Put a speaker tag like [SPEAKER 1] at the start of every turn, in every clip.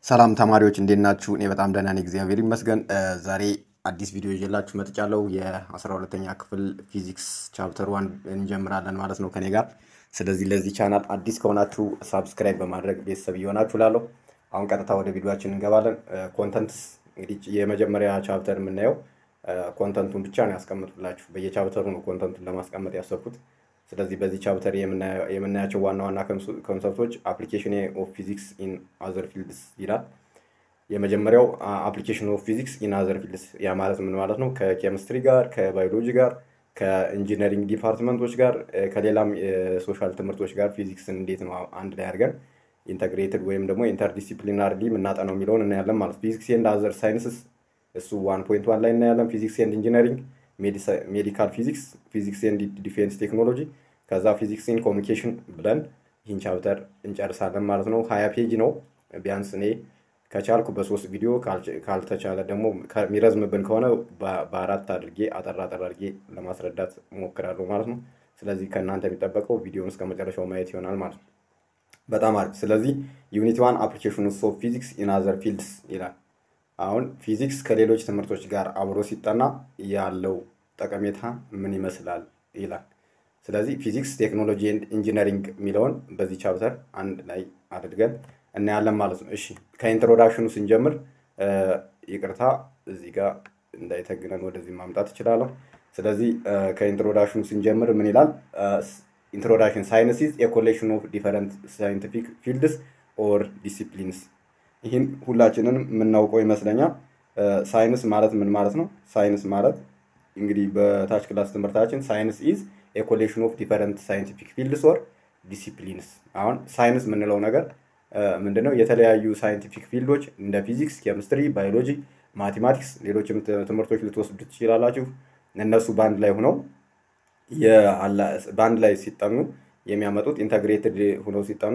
[SPEAKER 1] ሰላም ተማሪዎች እንዴት ናችሁ? እኔ በጣም ደህና ነኝ፣ እግዚአብሔር ይመስገን። ዛሬ አዲስ ቪዲዮ ይዤላችሁ መጥቻለሁ። የአስራ ሁለተኛ ክፍል ፊዚክስ ቻፕተር ዋን እንጀምራለን ማለት ነው ከኔ ጋር። ስለዚህ ለዚህ ቻናል አዲስ ከሆናችሁ ሳብስክራይብ በማድረግ ቤተሰብ እየሆናችሁ ላለሁ። አሁን ቀጥታ ወደ ቪዲዮችን እንገባለን። ኮንተንትስ እንግዲህ የመጀመሪያ ቻፕተር የምናየው ኮንተንቱን ብቻ ነው ያስቀምጡላችሁ። በየቻፕተሩ ነው ኮንተንቱን ለማስቀመጥ ያሰብኩት። ስለዚህ በዚህ ቻፕተር የምናያቸው ዋና ዋና ኮንሰፕቶች አፕሊኬሽን ኦፍ ፊዚክስ ኢን አዘር ፊልድስ ይላል። የመጀመሪያው አፕሊኬሽን ኦፍ ፊዚክስ ኢን አዘር ፊልድስ፣ ያ ማለት ምን ማለት ነው? ከኬሚስትሪ ጋር፣ ከባዮሎጂ ጋር፣ ከኢንጂነሪንግ ዲፓርትመንቶች ጋር፣ ከሌላም የሶሻል ትምህርቶች ጋር ፊዚክስን እንዴት ነው አንድ ላይ አድርገን ኢንተግሬትድ ወይም ደግሞ ኢንተርዲሲፕሊናሪ የምናጠነው የሚለውን እናያለን ማለት ፊዚክስ ኤንድ አዘር ሳይንስስ እሱ ዋን ፖይንት ዋን ላይ እናያለን። ፊዚክስ ኤንድ ኢንጂነሪንግ ሜዲካል ፊዚክስ፣ ፊዚክስ ኤንድ ዲፌንስ ቴክኖሎጂ፣ ከዛ ፊዚክስ ኢን ኮሚኒኬሽን ብለን ይህን ቻፕተር እንጨርሳለን ማለት ነው። ሀያ ፔጅ ነው ቢያንስ እኔ ከቻልኩ በሶስት ቪዲዮ ካልተቻለ ደግሞ የሚረዝምብን ከሆነ በአራት አድርጌ አጠር አጠር አድርጌ ለማስረዳት እሞክራለሁ ማለት ነው። ስለዚህ ከእናንተ የሚጠበቀው ቪዲዮን እስከ መጨረሻው ማየት ይሆናል ማለት ነው። በጣም አሪፍ። ስለዚህ ዩኒት ዋን አፕሊኬሽን ኦፍ ፊዚክስ ኢን አዘር ፊልድስ ይላል። አሁን ፊዚክስ ከሌሎች ትምህርቶች ጋር አብሮ ሲጠና ያለው ጠቀሜታ ምን ይመስላል ይላል። ስለዚህ ፊዚክስ፣ ቴክኖሎጂ ኤንድ ኢንጂነሪንግ የሚለውን በዚህ ቻፕተር አንድ ላይ አድርገን እናያለን ማለት ነው። እሺ ከኢንትሮዳክሽኑ ስንጀምር ይቅርታ፣ እዚህ ጋር እንዳይተግነን ወደዚህ ማምጣት እችላለሁ። ስለዚህ ከኢንትሮዳክሽኑ ስንጀምር ምን ይላል? ኢንትሮዳክሽን ሳይንስ ኢዝ ኤ ኮሌክሽን ኦፍ ዲፈረንት ሳይንቲፊክ ፊልድስ ኦር ዲሲፕሊንስ ይህን ሁላችንን የምናውቀው ይመስለኛል። ሳይንስ ማለት ምን ማለት ነው? ሳይንስ ማለት እንግዲህ በታች ክላስ ትምህርታችን ሳይንስ ኢዝ ኤ ኮሌክሽን ኦፍ ዲፈረንት ሳይንቲፊክ ፊልድስ ኦር ዲሲፕሊንስ። አሁን ሳይንስ የምንለው ነገር ምንድነው? የተለያዩ ሳይንቲፊክ ፊልዶች እንደ ፊዚክስ፣ ኬሚስትሪ፣ ባዮሎጂ፣ ማቴማቲክስ ሌሎችም ትምህርቶች ልትወስዱ ትችላላችሁ። እነሱ በአንድ ላይ ሆነው በአንድ ላይ ሲጠኑ የሚያመጡት ኢንተግሬትድ ሆነው ሲጠኑ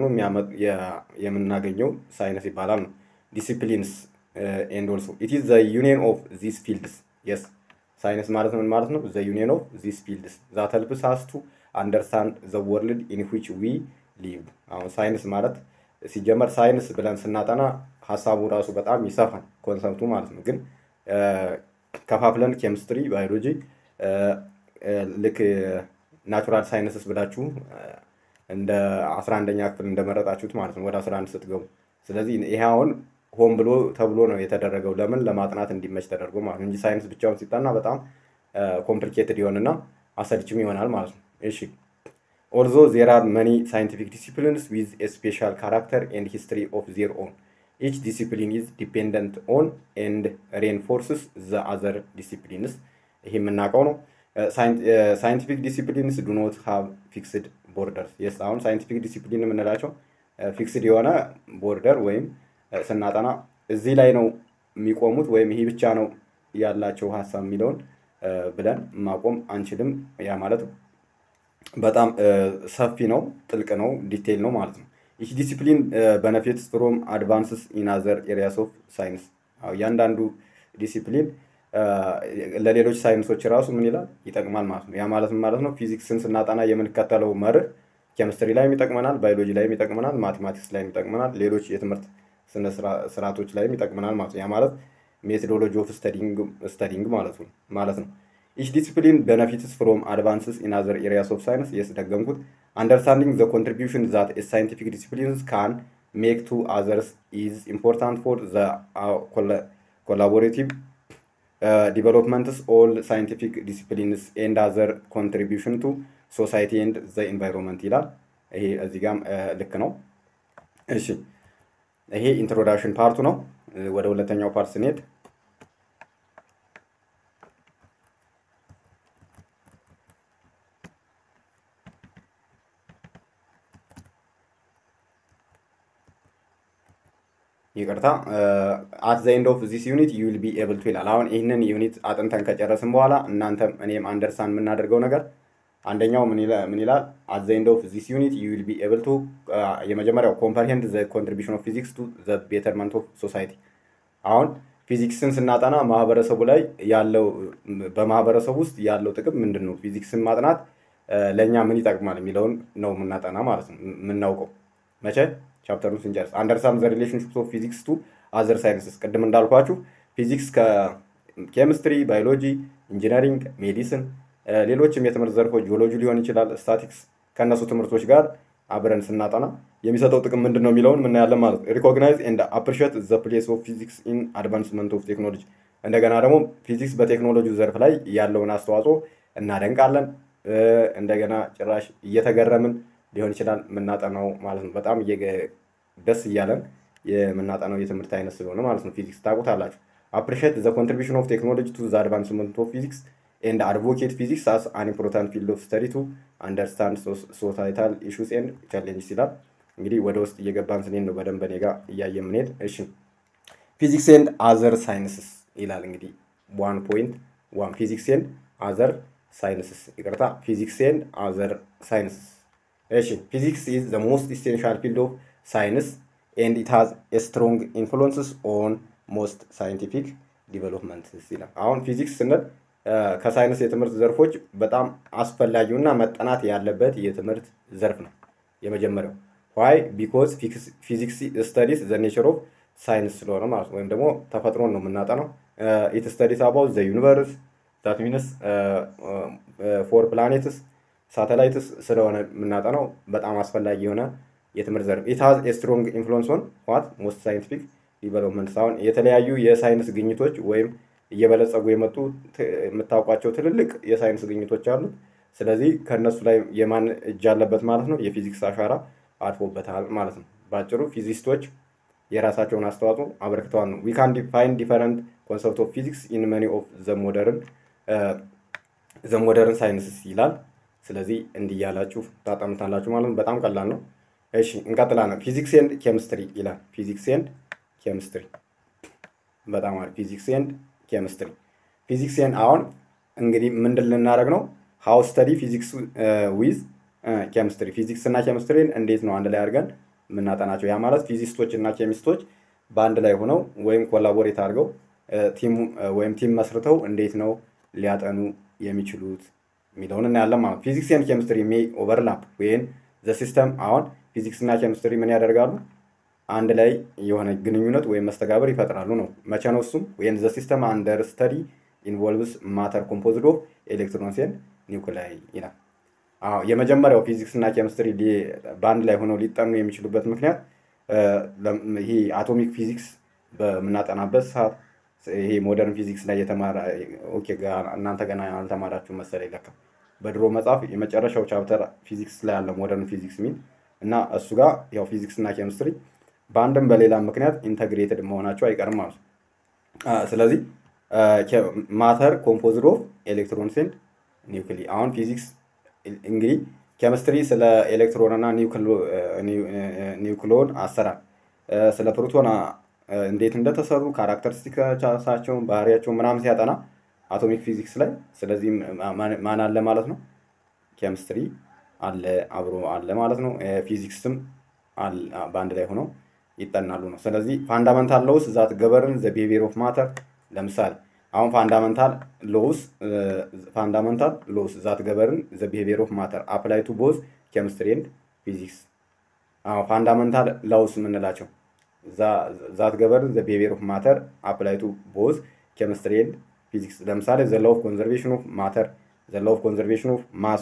[SPEAKER 1] የምናገኘው ሳይንስ ይባላል ነው። ዲሲፕሊንስ ኤንድ ኦልሶ ኢት ኢዝ ዘ ዩኒየን ኦፍ ዚስ ፊልድስ የስ ሳይንስ ማለት ምን ማለት ነው? ዘ ዩኒየን ኦፍ ዚስ ፊልድስ ዛት ሄልፕስ አስ ቱ አንደርስታንድ ዘ ወርልድ ኢን ዊች ዊ ሊቭ። አሁን ሳይንስ ማለት ሲጀመር ሳይንስ ብለን ስናጠና ሀሳቡ ራሱ በጣም ይሰፋል ኮንሰፕቱ ማለት ነው። ግን ከፋፍለን ኬሚስትሪ፣ ባዮሎጂ ልክ ናቹራል ሳይንስስ ብላችሁ እንደ አስራ አንደኛ ክፍል እንደመረጣችሁት ማለት ነው ወደ አስራ አንድ ስትገቡ። ስለዚህ ይሄ አሁን ሆን ብሎ ተብሎ ነው የተደረገው። ለምን ለማጥናት እንዲመች ተደርጎ ማለት ነው እንጂ ሳይንስ ብቻውን ሲጠና በጣም ኮምፕሊኬትድ ይሆንና አሰልችም ይሆናል ማለት ነው። እሺ ኦልዞ ዜር አር መኒ ሳይንቲፊክ ዲሲፕሊንስ ዊዝ ኤ ስፔሻል ካራክተር ኤንድ ሂስትሪ ኦፍ ዜር ኦን ኢች ዲሲፕሊን ኢዝ ዲፔንደንት ኦን ኤንድ ሬንፎርስስ ዘ አዘር ዲሲፕሊንስ። ይሄ የምናውቀው ነው። ሳይንቲፊክ ዲሲፕሊንስ ዱ ኖት ሃቭ ፊክስድ ቦርደርስ። የስ አሁን ሳይንቲፊክ ዲሲፕሊን የምንላቸው ፊክስድ የሆነ ቦርደር ወይም ስናጠና እዚህ ላይ ነው የሚቆሙት ወይም ይሄ ብቻ ነው ያላቸው ሀሳብ የሚለውን ብለን ማቆም አንችልም። ያ ማለት በጣም ሰፊ ነው፣ ጥልቅ ነው፣ ዲቴይል ነው ማለት ነው። ይህ ዲሲፕሊን በነፊትስ ፍሮም አድቫንስስ ኢን አዘር ኤሪያስ ኦፍ ሳይንስ። እያንዳንዱ ዲሲፕሊን ለሌሎች ሳይንሶች ራሱ ምን ይላል ይጠቅማል ማለት ነው። ያ ማለት ማለት ነው ፊዚክስን ስናጠና የምንከተለው መርህ ኬሚስትሪ ላይም ይጠቅመናል፣ ባዮሎጂ ላይም ይጠቅመናል፣ ማቴማቲክስ ላይም ይጠቅመናል፣ ሌሎች የትምህርት ስነ ስርዓቶች ላይም ይጠቅመናል ማለት ነው። ያ ማለት ሜቶዶሎጂ ኦፍ ስተዲንግ ማለት ነው ማለት ነው። ኢች ዲስፕሊን ቤነፊትስ ፍሮም አድቫንስስ ኢን አዘር ኤሪያስ ኦፍ ሳይንስ የስ ደገምኩት አንደርስታንዲንግ ዘ ኮንትሪቢዩሽን ዛት ሳይንቲፊክ ዲስፕሊንስ ካን ሜክ ቱ አዘርስ ኢዝ ኢምፖርታንት ፎር ዘ ኮላቦሬቲቭ ዲቨሎፕመንትስ ኦል ሳይንቲፊክ ዲሲፕሊንስ ኤንድ አዘር ኮንትሪቢሽን ቱ ሶሳይቲ ኤንድ ዘ ኢንቫይሮንመንት ይላል። ይሄ እዚህ ጋም ልክ ነው። እሺ ይሄ ኢንትሮዳክሽን ፓርቱ ነው። ወደ ሁለተኛው ፓርት ስንሄድ ይቅርታ አት ዘ ኤንድ ኦፍ ዚስ ዩኒት ዩ ዊል ቢ ኤብል ቱ ይላል። አሁን ይህንን ዩኒት አጥንተን ከጨረስን በኋላ እናንተም እኔም አንደርስታንድ የምናደርገው ነገር አንደኛው ምን ይላል? አት ዘ ኤንድ ኦፍ ዚስ ዩኒት ዩ ዊል ቢ ኤብል ቱ የመጀመሪያው ኮምፐርሄንድ ዘ ኮንትሪቢሽን ኦፍ ፊዚክስ ቱ ዘ ቤተርመንት ኦፍ ሶሳይቲ። አሁን ፊዚክስን ስናጠና ማህበረሰቡ ላይ ያለው በማህበረሰቡ ውስጥ ያለው ጥቅም ምንድን ነው? ፊዚክስን ማጥናት ለእኛ ምን ይጠቅማል የሚለውን ነው የምናጠና ማለት ነው የምናውቀው መቼ ቻፕተሩን ስንጨርስ አንደርስታንድ ዘ ሪሌሽንሽፕ ኦፍ ፊዚክስ ቱ አዘር ሳይንስስ ቅድም እንዳልኳችሁ ፊዚክስ ከኬሚስትሪ፣ ባዮሎጂ፣ ኢንጂነሪንግ፣ ሜዲሲን ሌሎችም የትምህርት ዘርፎች ጂኦሎጂ ሊሆን ይችላል፣ ስታቲክስ ከእነሱ ትምህርቶች ጋር አብረን ስናጠና የሚሰጠው ጥቅም ምንድን ነው የሚለውን ምናያለን ማለት ነው። ሪኮግናይዝ ኤንድ አፕሪሺየት ዘ ፕሌስ ኦፍ ፊዚክስ ኢን አድቫንስመንት ኦፍ ቴክኖሎጂ። እንደገና ደግሞ ፊዚክስ በቴክኖሎጂ ዘርፍ ላይ ያለውን አስተዋጽኦ እናደንቃለን። እንደገና ጭራሽ እየተገረምን ሊሆን ይችላል የምናጠናው ማለት ነው። በጣም ደስ እያለን የምናጠናው የትምህርት አይነት ስለሆነ ማለት ነው። ፊዚክስ ታውቁታላችሁ። አፕሪሺየት ዘ ኮንትሪቢሽን ኦፍ ቴክኖሎጂ ቱ ዘ አድቫንስመንት ኦፍ ፊዚክስ ኤንድ አድቮኬት ፊዚክስ አስ አን ኢምፖርታንት ፊልድ ኦፍ ስተዲ ቱ አንደርስታንድ ሶሳይታል ኢሹስ ኤንድ ቻሌንጅስ ይላል። እንግዲህ ወደ ውስጥ እየገባን ስንሄድ ነው በደንብ እኔ ጋር እያየ ምንሄድ። እሺ ፊዚክስ ኤንድ አዘር ሳይንስስ ይላል እንግዲህ ዋን ፖይንት ዋን ፊዚክስ ኤንድ አዘር ሳይንስስ ይቅርታ፣ ፊዚክስ ኤንድ አዘር ሳይንስስ። እሺ ፊዚክስ ኢዝ ዘ ሞስት ኢሴንሻል ፊልድ ኦፍ ሳይንስ ኤንድ ኢት ሃዝ ኤ ስትሮንግ ኢንፍሉንስስ ኦን ሞስት ሳይንቲፊክ ዲቨሎፕመንትስ ይላል። አሁን ፊዚክስ ስንል ከሳይንስ የትምህርት ዘርፎች በጣም አስፈላጊውና መጠናት ያለበት የትምህርት ዘርፍ ነው። የመጀመሪያው ዋይ ቢኮዝ ፊዚክስ ስተዲስ ዘ ኔቸር ኦፍ ሳይንስ ስለሆነ ማለት ነው። ወይም ደግሞ ተፈጥሮን ነው የምናጠናው። ኢት ስተዲስ አባውት ዘ ዩኒቨርስ ዛት ሚንስ ፎር ፕላኔትስ ሳተላይትስ ስለሆነ የምናጠናው በጣም አስፈላጊ የሆነ የትምህርት ዘርፍ ኢት ሃዝ ኤ ስትሮንግ ኢንፍሉንስ ኦን ዋት ሞስት ሳይንቲፊክ ዲቨሎፕመንትስ። አሁን የተለያዩ የሳይንስ ግኝቶች ወይም እየበለጸጉ የመጡ የምታውቋቸው ትልልቅ የሳይንስ ግኝቶች አሉ። ስለዚህ ከእነሱ ላይ የማን እጅ አለበት ማለት ነው? የፊዚክስ አሻራ አርፎበታል ማለት ነው። በአጭሩ ፊዚስቶች የራሳቸውን አስተዋጽኦ አበርክተዋል ነው። ዊ ካን ዲፋይን ዲፈረንት ኮንሰፕት ኦፍ ፊዚክስ ኢን መኒ ኦፍ ዘሞደርን ዘሞደርን ሳይንስስ ይላል። ስለዚህ እንዲህ ያላችሁ ታጠምታላችሁ ማለት ነው። በጣም ቀላል ነው። እሺ እንቀጥላለን። ፊዚክስ ኤንድ ኬሚስትሪ ይላል። ፊዚክስ ኤንድ ኬሚስትሪ በጣም አሪፍ። ፊዚክስ ኤንድ ኬሚስትሪ ፊዚክስ ኤንድ አሁን እንግዲህ ምንድን ልናደርግ ነው? ሀው ስተዲ ፊዚክስ ዊዝ ኬሚስትሪ ፊዚክስ እና ኬሚስትሪን እንዴት ነው አንድ ላይ አድርገን የምናጠናቸው? ያ ማለት ፊዚስቶች እና ኬሚስቶች በአንድ ላይ ሆነው ወይም ኮላቦሬት አድርገው ቲም ወይም ቲም መስርተው እንዴት ነው ሊያጠኑ የሚችሉት የሚለውን እናያለን ማለት ነው። ፊዚክስ ኤንድ ኬሚስትሪ ሜይ ኦቨርላፕ ወይም ዘ ሲስተም አሁን ፊዚክስ እና ኬሚስትሪ ምን ያደርጋሉ? አንድ ላይ የሆነ ግንኙነት ወይም መስተጋብር ይፈጥራሉ ነው። መቼ ነው እሱም? ወይም ዘ ሲስተም አንደር ስተዲ ኢንቮልቭስ ማተር ኮምፖዝድ ኦፍ ኤሌክትሮንስ ኤንድ ኒውክላይ ይላል። አዎ የመጀመሪያው ፊዚክስ እና ኬሚስትሪ በአንድ ላይ ሆነው ሊጠኑ የሚችሉበት ምክንያት ይሄ አቶሚክ ፊዚክስ በምናጠናበት ሰዓት ይሄ ሞደርን ፊዚክስ ላይ የተማረ ኦኬ፣ እናንተ ገና አልተማራችሁ መሰለኝ ለካ በድሮ መጽሐፍ የመጨረሻው ቻፕተር ፊዚክስ ላይ ያለ ሞደርን ፊዚክስ የሚል እና እሱ ጋር ያው ፊዚክስ እና ኬሚስትሪ በአንድም በሌላ ምክንያት ኢንተግሬትድ መሆናቸው አይቀርም ማለት ነው። ስለዚህ ማተር ኮምፖዝድ ኦፍ ኤሌክትሮንስ ኤንድ ኒውክሊ አሁን ፊዚክስ እንግዲህ ኬሚስትሪ ስለ ኤሌክትሮን እና ኒውክሎን አሰራር ስለ ፕሮቶን እንዴት እንደተሰሩ ካራክተሪስቲክሳቸውን ባህሪያቸውን ምናምን ሲያጠና አቶሚክ ፊዚክስ ላይ ስለዚህ ማን አለ ማለት ነው ኬሚስትሪ አለ አብሮ አለ ማለት ነው ፊዚክስም በአንድ ላይ ሆነው ይጠናሉ ነው ስለዚህ ፋንዳመንታል ሎውስ ዛት ገበርን ዘ ቢሄቪየር ኦፍ ማተር ለምሳሌ አሁን ፋንዳመንታል ሎውስ ፋንዳመንታል ሎውስ ዛት ገበርን ዘ ቢሄቪየር ኦፍ ማተር አፕላይ ቱ ቦዝ ኬሚስትሪ ኤንድ ፊዚክስ ፋንዳመንታል ሎውስ የምንላቸው ዛት ገበርን ዘ ቢሄቪየር ኦፍ ማተር አፕላይ ቱ ቦዝ ኬሚስትሪ ኤንድ ፊዚክስ ለምሳሌ ዘ ሎው ኦፍ ኮንዘርቬሽን ኦፍ ማተር ዘ ሎው ኦፍ ኮንዘርቬሽን ኦፍ ማስ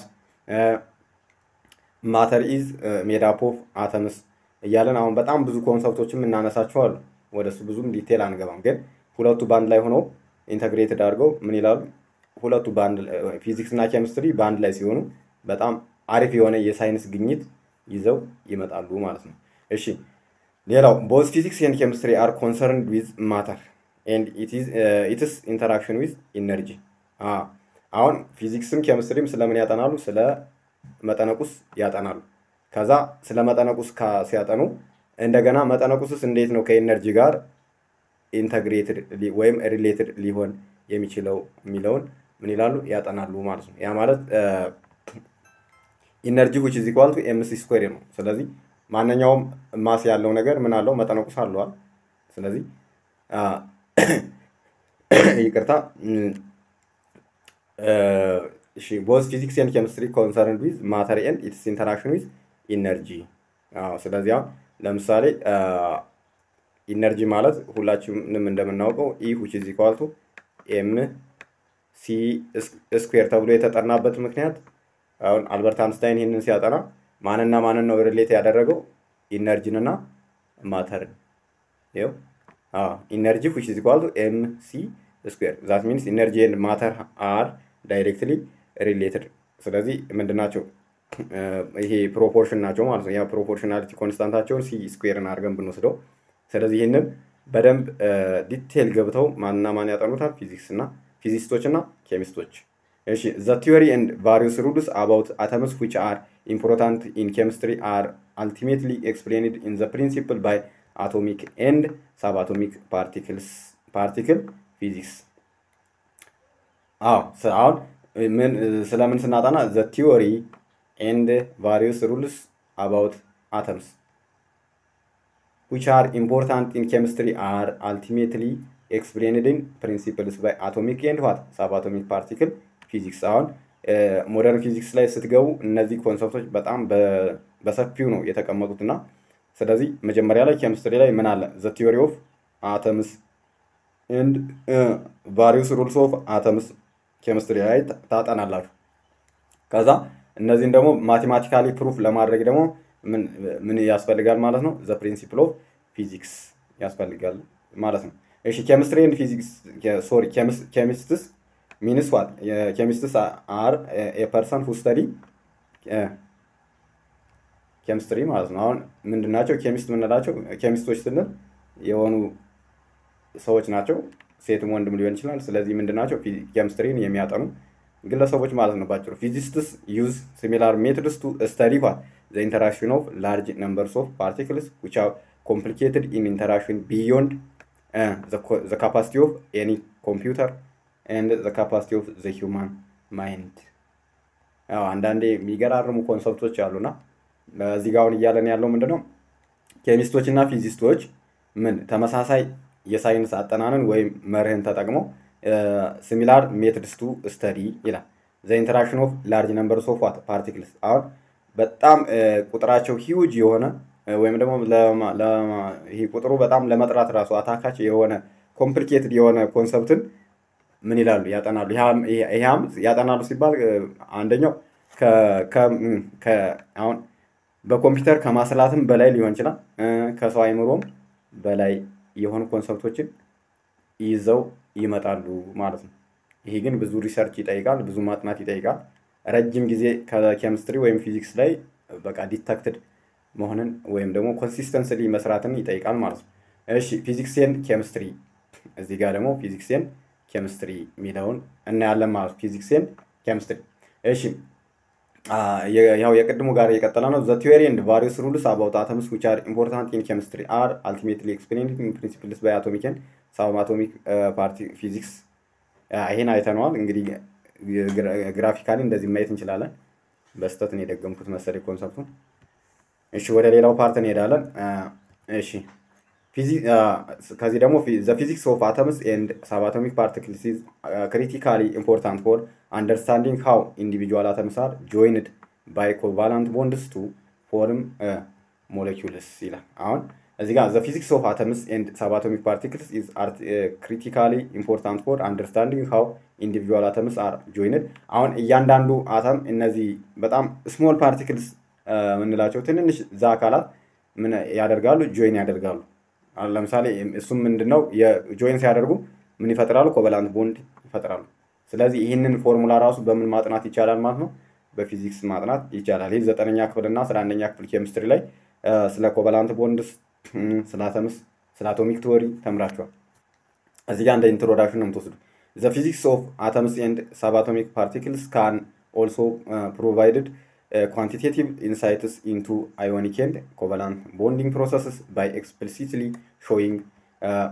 [SPEAKER 1] ማተር ኢዝ ሜድ አፕ ኦፍ አተምስ እያለን አሁን በጣም ብዙ ኮንሰፕቶችም እናነሳቸው አሉ። ወደሱ ብዙም ዲቴል አንገባም፣ ግን ሁለቱ በአንድ ላይ ሆነው ኢንተግሬትድ አድርገው ምን ይላሉ? ሁለቱ ፊዚክስ እና ኬሚስትሪ በአንድ ላይ ሲሆኑ በጣም አሪፍ የሆነ የሳይንስ ግኝት ይዘው ይመጣሉ ማለት ነው። እሺ ሌላው ቦዝ ፊዚክስ ኤንድ ኬሚስትሪ አር ኮንሰርንድ ዊዝ ማተር ኤንድ ኢትስ ኢንተራክሽን ዊዝ ኢነርጂ። አሁን ፊዚክስም ኬሚስትሪም ስለምን ያጠናሉ? ስለ መጠነቁስ ያጠናሉ። ከዛ ስለ መጠነቁስ ሲያጠኑ እንደገና መጠነቁስስ እንዴት ነው ከኢነርጂ ጋር ኢንተግሬትድ ወይም ሪሌትድ ሊሆን የሚችለው የሚለውን ምን ይላሉ ያጠናሉ ማለት ነው። ያ ማለት ኢነርጂ ዊች ኢዝ ኢኳል ቱ ኤምሲ ስኩዌር ነው። ስለዚህ ማንኛውም ማስ ያለው ነገር ምን አለው መጠነቁስ አለዋል። ስለዚህ ይቅርታ እሺ ቦዝ ፊዚክስ ኤንድ ኬሚስትሪ ኮንሰርንድ ዊዝ ማተር ኤንድ ኢትስ ኢንተራክሽን ዊዝ ኢነርጂ። ስለዚህ አሁን ለምሳሌ ኢነርጂ ማለት ሁላችንም እንደምናውቀው ኢ ሁች ኢዝ ኢኳል ቱ ኤም ሲ ስኩዌር ተብሎ የተጠናበት ምክንያት አሁን አልበርት አንስታይን ይህንን ሲያጠና ማንና ማንን ነው ሪሌት ያደረገው? ኢነርጂንና ማተርን። ይኸው ኢነርጂ ዊች ኢዝ ኢኳል ቱ ኤም ሲ ስኩዌር ዛት ሚንስ ኢነርጂ ኤንድ ማተር አር ዳይሬክትሊ ሪሌትድ። ስለዚህ ምንድን ናቸው? ይሄ ፕሮፖርሽን ናቸው ማለት ነው። ያ ፕሮፖርሽናሊቲ ኮንስታንታቸውን ሲ ስኩዌርን አድርገን ብንወስደው፣ ስለዚህ ይህንን በደንብ ዲቴል ገብተው ማንና ማን ያጠኑታል? ፊዚክስ እና ፊዚስቶች እና ኬሚስቶች። እሺ ዘ ቲዮሪ ኤንድ ቫሪየስ ሩልስ አባውት አተምስ ዊች አር ኢምፖርታንት ኢን ኬሚስትሪ አር አልቲሜትሊ ኤክስፕሌንድ ኢን ዘ ፕሪንሲፕል ባይ አቶሚክ ኤንድ ሳብ አቶሚክ ፓርቲክልስ ፓርቲክል ፊዚክስ። አዎ አሁን ምን ስለምን ስናጠና ዘ ቲዮሪ ኤንድ ቫሪየስ ሩልስ አባውት አተምስ ዊች አር ኢምፖርታንት ኢን ኬሚስትሪ አር አልቲሜትሊ ኤክስፕሌንድ ኢን ፕሪንሲፕልስ ባይ አቶሚክ ኤንድ ዋት ሳብ አቶሚክ ፓርቲክል ፊዚክስ። አሁን ሞደርን ፊዚክስ ላይ ስትገቡ እነዚህ ኮንሰፕቶች በጣም በሰፊው ነው የተቀመጡት እና ስለዚህ መጀመሪያ ላይ ኬሚስትሪ ላይ ምን አለ? ዘ ቲዮሪ ኦፍ አተምስ ኤንድ ቫሪየስ ሩልስ ኦፍ አተምስ ኬሚስትሪ ላይ ታጠናላችሁ። ከዛ እነዚህን ደግሞ ማቴማቲካሊ ፕሩፍ ለማድረግ ደግሞ ምን ያስፈልጋል ማለት ነው? ዘ ፕሪንሲፕል ኦፍ ፊዚክስ ያስፈልጋል ማለት ነው። እሺ ኬሚስትሪ ኤንድ ፊዚክስ ሶሪ ኬሚስትስ ሚንስ ዋት ኬሚስትስ አር ኤ ፐርሰን ሁ ስተዲ ኬሚስትሪ ማለት ነው። አሁን ምንድን ናቸው ኬሚስት የምንላቸው? ኬሚስቶች ስንል የሆኑ ሰዎች ናቸው፣ ሴትም ወንድም ሊሆን ይችላል። ስለዚህ ምንድን ናቸው? ኬሚስትሪን የሚያጠኑ ግለሰቦች ማለት ነው ባጭሩ። ፊዚስትስ ዩዝ ሲሚላር ሜቶድስ ቱ ስተዲ ዋት ዘ ኢንተራክሽን ኦፍ ላርጅ ነምበርስ ኦፍ ፓርቲክልስ ዊች አር ኮምፕሊኬትድ ኢን ኢንተራክሽን ቢዮንድ ዘ ካፓሲቲ ኦፍ ኤኒ ኮምፒውተር ኤንድ ዘ ካፓሲቲ ኦፍ ዘ ሂውማን ማይንድ። አንዳንዴ የሚገራርሙ ኮንሰፕቶች አሉና እዚህ ጋር አሁን እያለን ያለው ምንድን ነው? ኬሚስቶች እና ፊዚስቶች ምን ተመሳሳይ የሳይንስ አጠናንን ወይም መርህን ተጠቅመው ሲሚላር ሜትድስ ቱ ስተዲ ይላል። ዘ ኢንተራክሽን ኦፍ ላርጅ ነምበርስ ኦፍ ዋት ፓርቲክልስ። አሁን በጣም ቁጥራቸው ሂውጅ የሆነ ወይም ደግሞ ይሄ ቁጥሩ በጣም ለመጥራት ራሱ አታካች የሆነ ኮምፕሊኬትድ የሆነ ኮንሰፕትን ምን ይላሉ ያጠናሉ። ይህም ያጠናሉ ሲባል አንደኛው አሁን በኮምፒውተር ከማስላትም በላይ ሊሆን ይችላል። ከሰው አይምሮም በላይ የሆኑ ኮንሰፕቶችን ይዘው ይመጣሉ ማለት ነው። ይሄ ግን ብዙ ሪሰርች ይጠይቃል፣ ብዙ ማጥናት ይጠይቃል። ረጅም ጊዜ ከኬሚስትሪ ወይም ፊዚክስ ላይ በቃ ዲተክትድ መሆንን ወይም ደግሞ ኮንሲስተንስሊ መስራትን ይጠይቃል ማለት ነው። እሺ ፊዚክስን ኬሚስትሪ፣ እዚህ ጋር ደግሞ ፊዚክስን ኬሚስትሪ የሚለውን እናያለን ማለት ፊዚክስን ኬሚስትሪ። እሺ ያው የቅድሙ ጋር የቀጠለ ነው። ዘ ቲዮሪ ኤንድ ቫሪየስ ሩልስ አባውት አተምስ ዊች አር ኢምፖርታንት ኢን ኬሚስትሪ አር አልቲሜትሊ ኤክስፕሌንድ ኢን ፕሪንሲፕልስ ባይ አቶሚክ ኤንድ ሳብ አቶሚክ ፓርቲ ፊዚክስ። ይሄን አይተነዋል። እንግዲህ ግራፊካሊ እንደዚህ ማየት እንችላለን። በስተት ነው የደገምኩት መሰለኝ ኮንሰፕቱን። እሺ ወደ ሌላው ፓርት እንሄዳለን። እሺ ከዚህ ደግሞ ዘ ፊዚክስ ኦፍ አተምስ ኤንድ ሳብ አቶሚክ ፓርቲክልስ ኢዝ ክሪቲካሊ ኢምፖርታንት ፎር አንደርስታንዲንግ ሃው ኢንዲቪጁዋል አተምስ አር ጆይንድ ባይ ኮቫላንት ቦንድስ ቱ ፎርም ሞለኪውልስ ይላል። አሁን እዚህ ጋር ዘ ፊዚክስ ኦፍ አተምስ ኤንድ ሳብ አቶሚክ ፓርቲክልስ ኢዝ ክሪቲካሊ ኢምፖርታንት ፎር አንደርስታንዲንግ ሃው ኢንዲቪጁዋል አተምስ አር ጆይንድ። አሁን እያንዳንዱ አተም እነዚህ በጣም ስሞል ፓርቲክልስ የምንላቸው ትንንሽ ዛ አካላት ምን ያደርጋሉ? ጆይን ያደርጋሉ። ለምሳሌ እሱም ምንድን ነው የጆይን ሲያደርጉ ምን ይፈጥራሉ? ኮቨላንት ቦንድ ይፈጥራሉ። ስለዚህ ይህንን ፎርሙላ ራሱ በምን ማጥናት ይቻላል ማለት ነው? በፊዚክስ ማጥናት ይቻላል። ይህ ዘጠነኛ ክፍል እና አስራ አንደኛ ክፍል ኬሚስትሪ ላይ ስለ ኮቨላንት ቦንድስ፣ ስለ አተምስ፣ ስለ አቶሚክ ቲዎሪ ተምራችኋል። እዚህ ጋር እንደ ኢንትሮዳክሽን ነው የምትወስዱ። ዘ ፊዚክስ ኦፍ አተምስ ኤንድ ሳብ አቶሚክ ፓርቲክልስ ካን ኦልሶ ፕሮቫይድድ quantitative insights into ionic and covalent bonding processes by explicitly showing uh,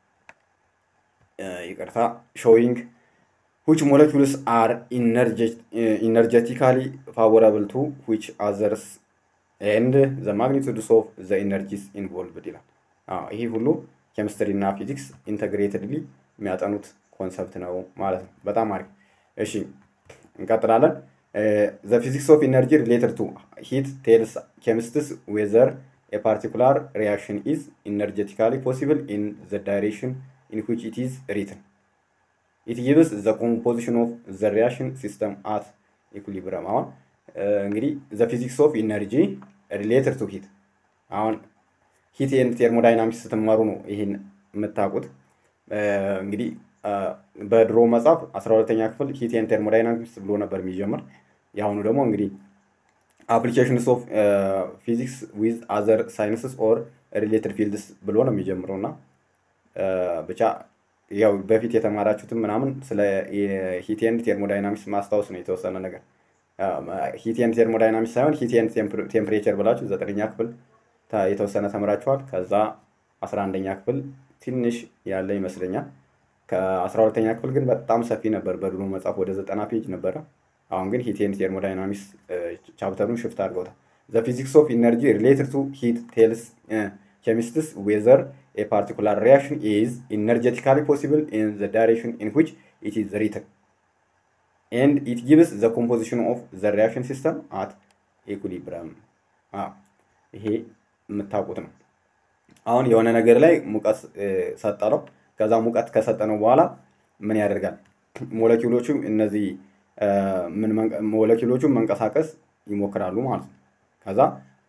[SPEAKER 1] uh, ይቅርታ showing which molecules are energet uh, energetically favorable to which others and the magnitudes of the energies involved ይላል። ይህ ሁሉ ኬሚስትሪ እና ፊዚክስ ኢንተግሬትድሊ የሚያጠኑት ኮንሰፕት ነው ማለት ነው። በጣም አሪፍ። እሺ እንቀጥላለን። ዘ ፊዚክስ ኦፍ ኢነርጂ ሪሌትድ ቱ ሂት ቴልስ ኬሚስትስ ዌዘር a particular reaction is energetically possible in the direction in which it is written. It gives the composition of the reaction system at equilibrium. አሁን እንግዲህ the physics of energy related to heat አሁን ሂት ኤንድ ቴርሞዳይናሚክስ ስትማሩ ነው ይህን የምታውቁት። እንግዲህ በድሮ መጽሐፍ 12ተኛ ክፍል ሂት ኤንድ ቴርሞዳይናሚክስ ብሎ ነበር የሚጀምር። የአሁኑ ደግሞ እንግዲህ አፕሊኬሽንስ ኦፍ ፊዚክስ ዊዝ አዘር ሳይንስስ ኦር ሪሌትድ ፊልድስ ብሎ ነው የሚጀምረው እና ብቻ ያው በፊት የተማራችሁትም ምናምን ስለ ሂት ኤንድ ቴርሞዳይናሚክስ ማስታወስ ነው የተወሰነ ነገር ሂት ኤንድ ቴርሞዳይናሚክስ ሳይሆን ሂት ኤንድ ቴምፕሬቸር ብላችሁ ዘጠነኛ ክፍል የተወሰነ ተምራችኋል። ከዛ አስራ አንደኛ ክፍል ትንሽ ያለ ይመስለኛል። ከአስራ ሁለተኛ ክፍል ግን በጣም ሰፊ ነበር። በድሮ መጽሐፍ ወደ ዘጠና ፔጅ ነበረ። አሁን ግን ሂት ኤንድ ቴርሞዳይናሚክስ ቻፕተሩን ሽፍት አድርገውታል። ዘ ፊዚክስ ኦፍ ኢነርጂ ሪሌትድ ቱ ሂት ቴልስ ኬሚስትስ ዌዘር ኤ ፓርቲኩላር ሪያክሽን ኢዝ ኢነርጀቲካሊ ፖሲብል ኢን ዘ ዳይሬክሽን ኢን ዊች ኢት ኢዝ ሪትን ኤንድ ኢት ጊቭስ ዘ ኮምፖዚሽን ኦፍ ዘ ሪያክሽን ሲስተም አት ኢኩሊብረም። ይሄ የምታውቁት ነው። አሁን የሆነ ነገር ላይ ሙቀት ሰጠ ነው። ከዛ ሙቀት ከሰጠነው በኋላ ምን ያደርጋል? ሞለኪውሎቹ እነዚህ ሞለኪውሎቹ መንቀሳቀስ ይሞክራሉ ማለት ነው። ከዛ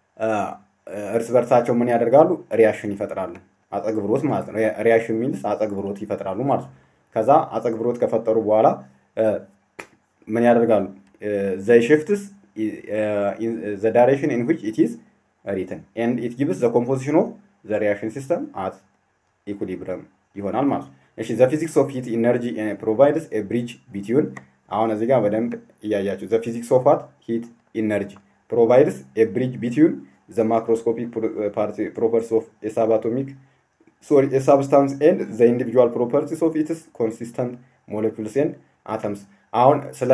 [SPEAKER 1] እርስ በርሳቸው ምን ያደርጋሉ? ሪያሽን ይፈጥራሉ። አጸግብሮት ማለት ነው። ሪያሽን ሚንስ አጸግብሮት ይፈጥራሉ ማለት ነው። ከዛ አጸግብሮት ከፈጠሩ በኋላ ምን ያደርጋሉ? ዘይ ሽፍትስ ዘ ዳይሬክሽን ኢን ዊች ኢት ኢዝ ሪትን ኤንድ ኢት ጊቭስ ዘ ኮምፖዚሽን ኦፍ ዘ ሪያክሽን ሲስተም አት ኢኩሊብረም ይሆናል ማለት ነው። እሺ ዘ ፊዚክስ ኦፍ ሂት ኢነርጂ ፕሮቫይድስ ኤ ብሪጅ ቢትዊን አሁን እዚህ ጋር በደንብ እያያችሁ ዘ ፊዚክስ ኦፍ ዋት ሂት ኢነርጂ ፕሮቫይድስ ኤ ብሪጅ ቢትዊን ዘ ማክሮስኮፒክ ፕሮፐርቲስ ኦፍ ኤ ሳብአቶሚክ ሶሪ ኤ ሳብስታንስ ኤንድ ዘ ኢንዲቪጁዋል ፕሮፐርቲስ ኦፍ ኢትስ ኮንሲስተንት ሞለኪውልስ ኤንድ አተምስ አሁን ስለ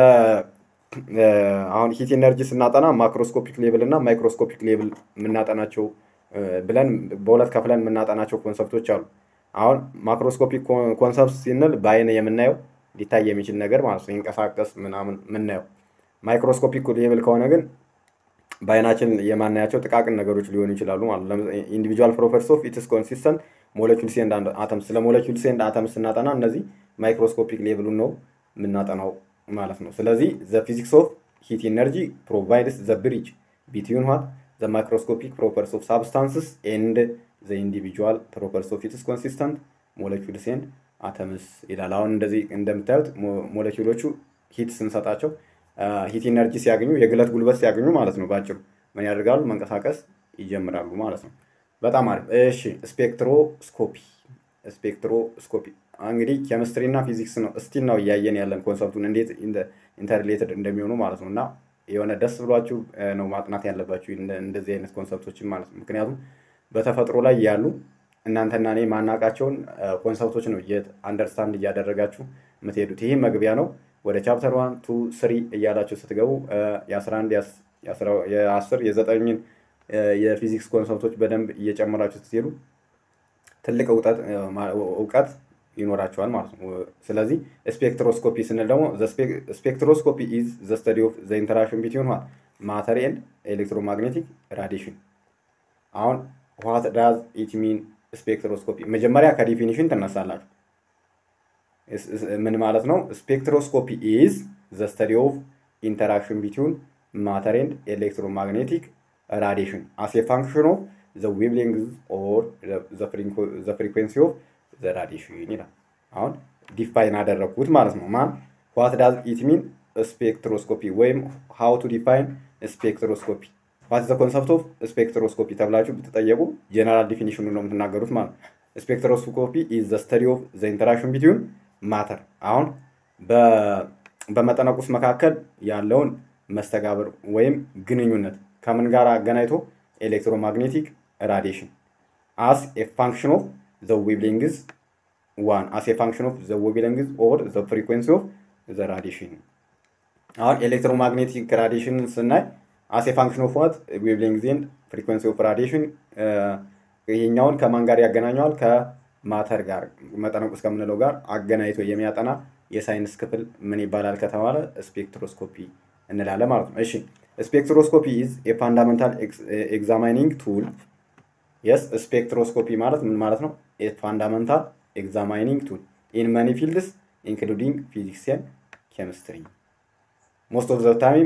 [SPEAKER 1] አሁን ሂት ኢነርጂ ስናጠና ማክሮስኮፒክ ሌብል እና ማይክሮስኮፒክ ሌብል የምናጠናቸው ብለን በሁለት ከፍለን የምናጠናቸው ኮንሰፕቶች አሉ። አሁን ማክሮስኮፒክ ኮንሰፕት ሲንል በአይን የምናየው ሊታይ የሚችል ነገር ማለት ነው፣ ይንቀሳቀስ ምናምን የምናየው። ማይክሮስኮፒክ ሌብል ከሆነ ግን በአይናችን የማናያቸው ጥቃቅን ነገሮች ሊሆኑ ይችላሉ ማለት ነው። ኢንዲቪጁዋል ፕሮፐርቲስ ኦፍ ኢትስ ኮንሲስተንት ሞለኪውልስ ኤንድ አተምስ። ስለ ሞለኪውልስ ኤንድ አተምስ ስናጠና እነዚህ ማይክሮስኮፒክ ሌብሉን ነው የምናጠናው ማለት ነው። ስለዚህ ዘ ፊዚክስ ኦፍ ሂት ኢነርጂ ፕሮቫይድስ ዘ ብሪጅ ቢትዊን ዋት ዘ ማይክሮስኮፒክ ፕሮፐርቲስ ኦፍ ሳብስታንስስ ኤንድ ዘ ኢንዲቪጁዋል ፕሮፐርቲስ ኦፍ ኢትስ ኮንሲስተንት ሞለኪውልስ ኤንድ አተምስ ይላል። አሁን እንደዚህ እንደምታዩት ሞለኪውሎቹ ሂት ስንሰጣቸው ሂት ኢነርጂ ሲያገኙ የግለት ጉልበት ሲያገኙ ማለት ነው። ባጭሩ ምን ያደርጋሉ? መንቀሳቀስ ይጀምራሉ ማለት ነው። በጣም አሪፍ። እሺ ስፔክትሮስኮፒ ስፔክትሮስኮፒ እንግዲህ ኬሚስትሪ እና ፊዚክስ ነው እስቲል ነው እያየን ያለን ኮንሰፕቱን እንዴት ኢንተርሌትድ እንደሚሆኑ ማለት ነው። እና የሆነ ደስ ብሏችሁ ነው ማጥናት ያለባችሁ እንደዚህ አይነት ኮንሰፕቶችን ማለት ነው። ምክንያቱም በተፈጥሮ ላይ ያሉ እናንተና እኔ ማናቃቸውን ኮንሰፕቶች ነው አንደርስታንድ እያደረጋችሁ የምትሄዱት። ይህ መግቢያ ነው። ወደ ቻፕተር ዋን ቱ ስሪ እያላችሁ ስትገቡ የአስራ አንድ የአስር የዘጠኝን የፊዚክስ ኮንሰፕቶች በደንብ እየጨመራችሁ ስትሄዱ ትልቅ እውቀት ይኖራቸዋል ማለት ነው። ስለዚህ ስፔክትሮስኮፒ ስንል ደግሞ ስፔክትሮስኮፒ ኢዝ ዘ ስተዲ ኦፍ ዘ ኢንተራክሽን ቢትዊን ማተር ኤንድ ኤሌክትሮማግኔቲክ ራዲሽን። አሁን ዋት ዳዝ ኢት ሚን ስፔክትሮስኮፒ? መጀመሪያ ከዲፊኒሽን ትነሳላችሁ። ምን ማለት ነው? ስፔክትሮስኮፒ ኢዝ ዘ ስተዲ ኦፍ ኢንተራክሽን ቢትዊን ማተር ኤንድ ኤሌክትሮማግኔቲክ ራዲሽን አስ ኤ ፋንክሽን ኦፍ ዘ ዌቭሌንግዝ ኦር ዘ ፍሪኩዌንሲ ኦፍ ዘ ራዲሽን ይላል። አሁን ዲፋይን አደረግኩት ማለት ነው። ማን ዋት ዳዝ ኢት ሚን ስፔክትሮስኮፒ ወይም ሃው ቱ ዲፋይን ስፔክትሮስኮፒ ዋት ዘ ኮንሰፕት ኦፍ ስፔክትሮስኮፒ ተብላችሁ ብትጠየቁ ጀነራል ዲፊኒሽኑ ነው የምትናገሩት ማለት ነው። ስፔክትሮስኮፒ ኢዝ ዘ ስተዲ ኦፍ ዘ ኢንተራክሽን ቢትዊን ማተር አሁን በመጠነ ቁስ መካከል ያለውን መስተጋብር ወይም ግንኙነት ከምን ጋር አገናኝቶ ኤሌክትሮማግኔቲክ ራዲሽን አስ ኤ ፋንክሽን ኦፍ ዘ ዌቭሌንግዝ ዋን አስ ኤ ፋንክሽን ኦፍ ዘ ዌቭሌንግዝ ኦር ዘ ፍሪኩዌንሲ ኦፍ ዘ ራዲሽን። አሁን ኤሌክትሮማግኔቲክ ራዲሽን ስናይ አስ ኤ ፋንክሽን ኦፍ ዋት ዌቭሌንግዝ ኤንድ ፍሪኩዌንሲ ኦፍ ራዲሽን ይሄኛውን ከማን ጋር ያገናኘዋል? ከማተር ጋር መጠነ ቁስ ከምንለው ጋር አገናኝቶ የሚያጠና የሳይንስ ክፍል ምን ይባላል ከተባለ ስፔክትሮስኮፒ እንላለን ማለት ነው። እሺ ስፔክትሮስኮፒ ኢዝ ኤ ፋንዳሜንታል ኤግዛማይኒንግ ቱል የስ ስፔክትሮስኮፒ ማለት ምን ማለት ነው? ፋንዳመንታል ኤግዛማይኒንግ ቱል ኢን መኒ ፊልድስ ኢንክሉዲንግ ፊዚክስ ኤንድ ኬሚስትሪ ሞስት ኦፍ ዘ ታይም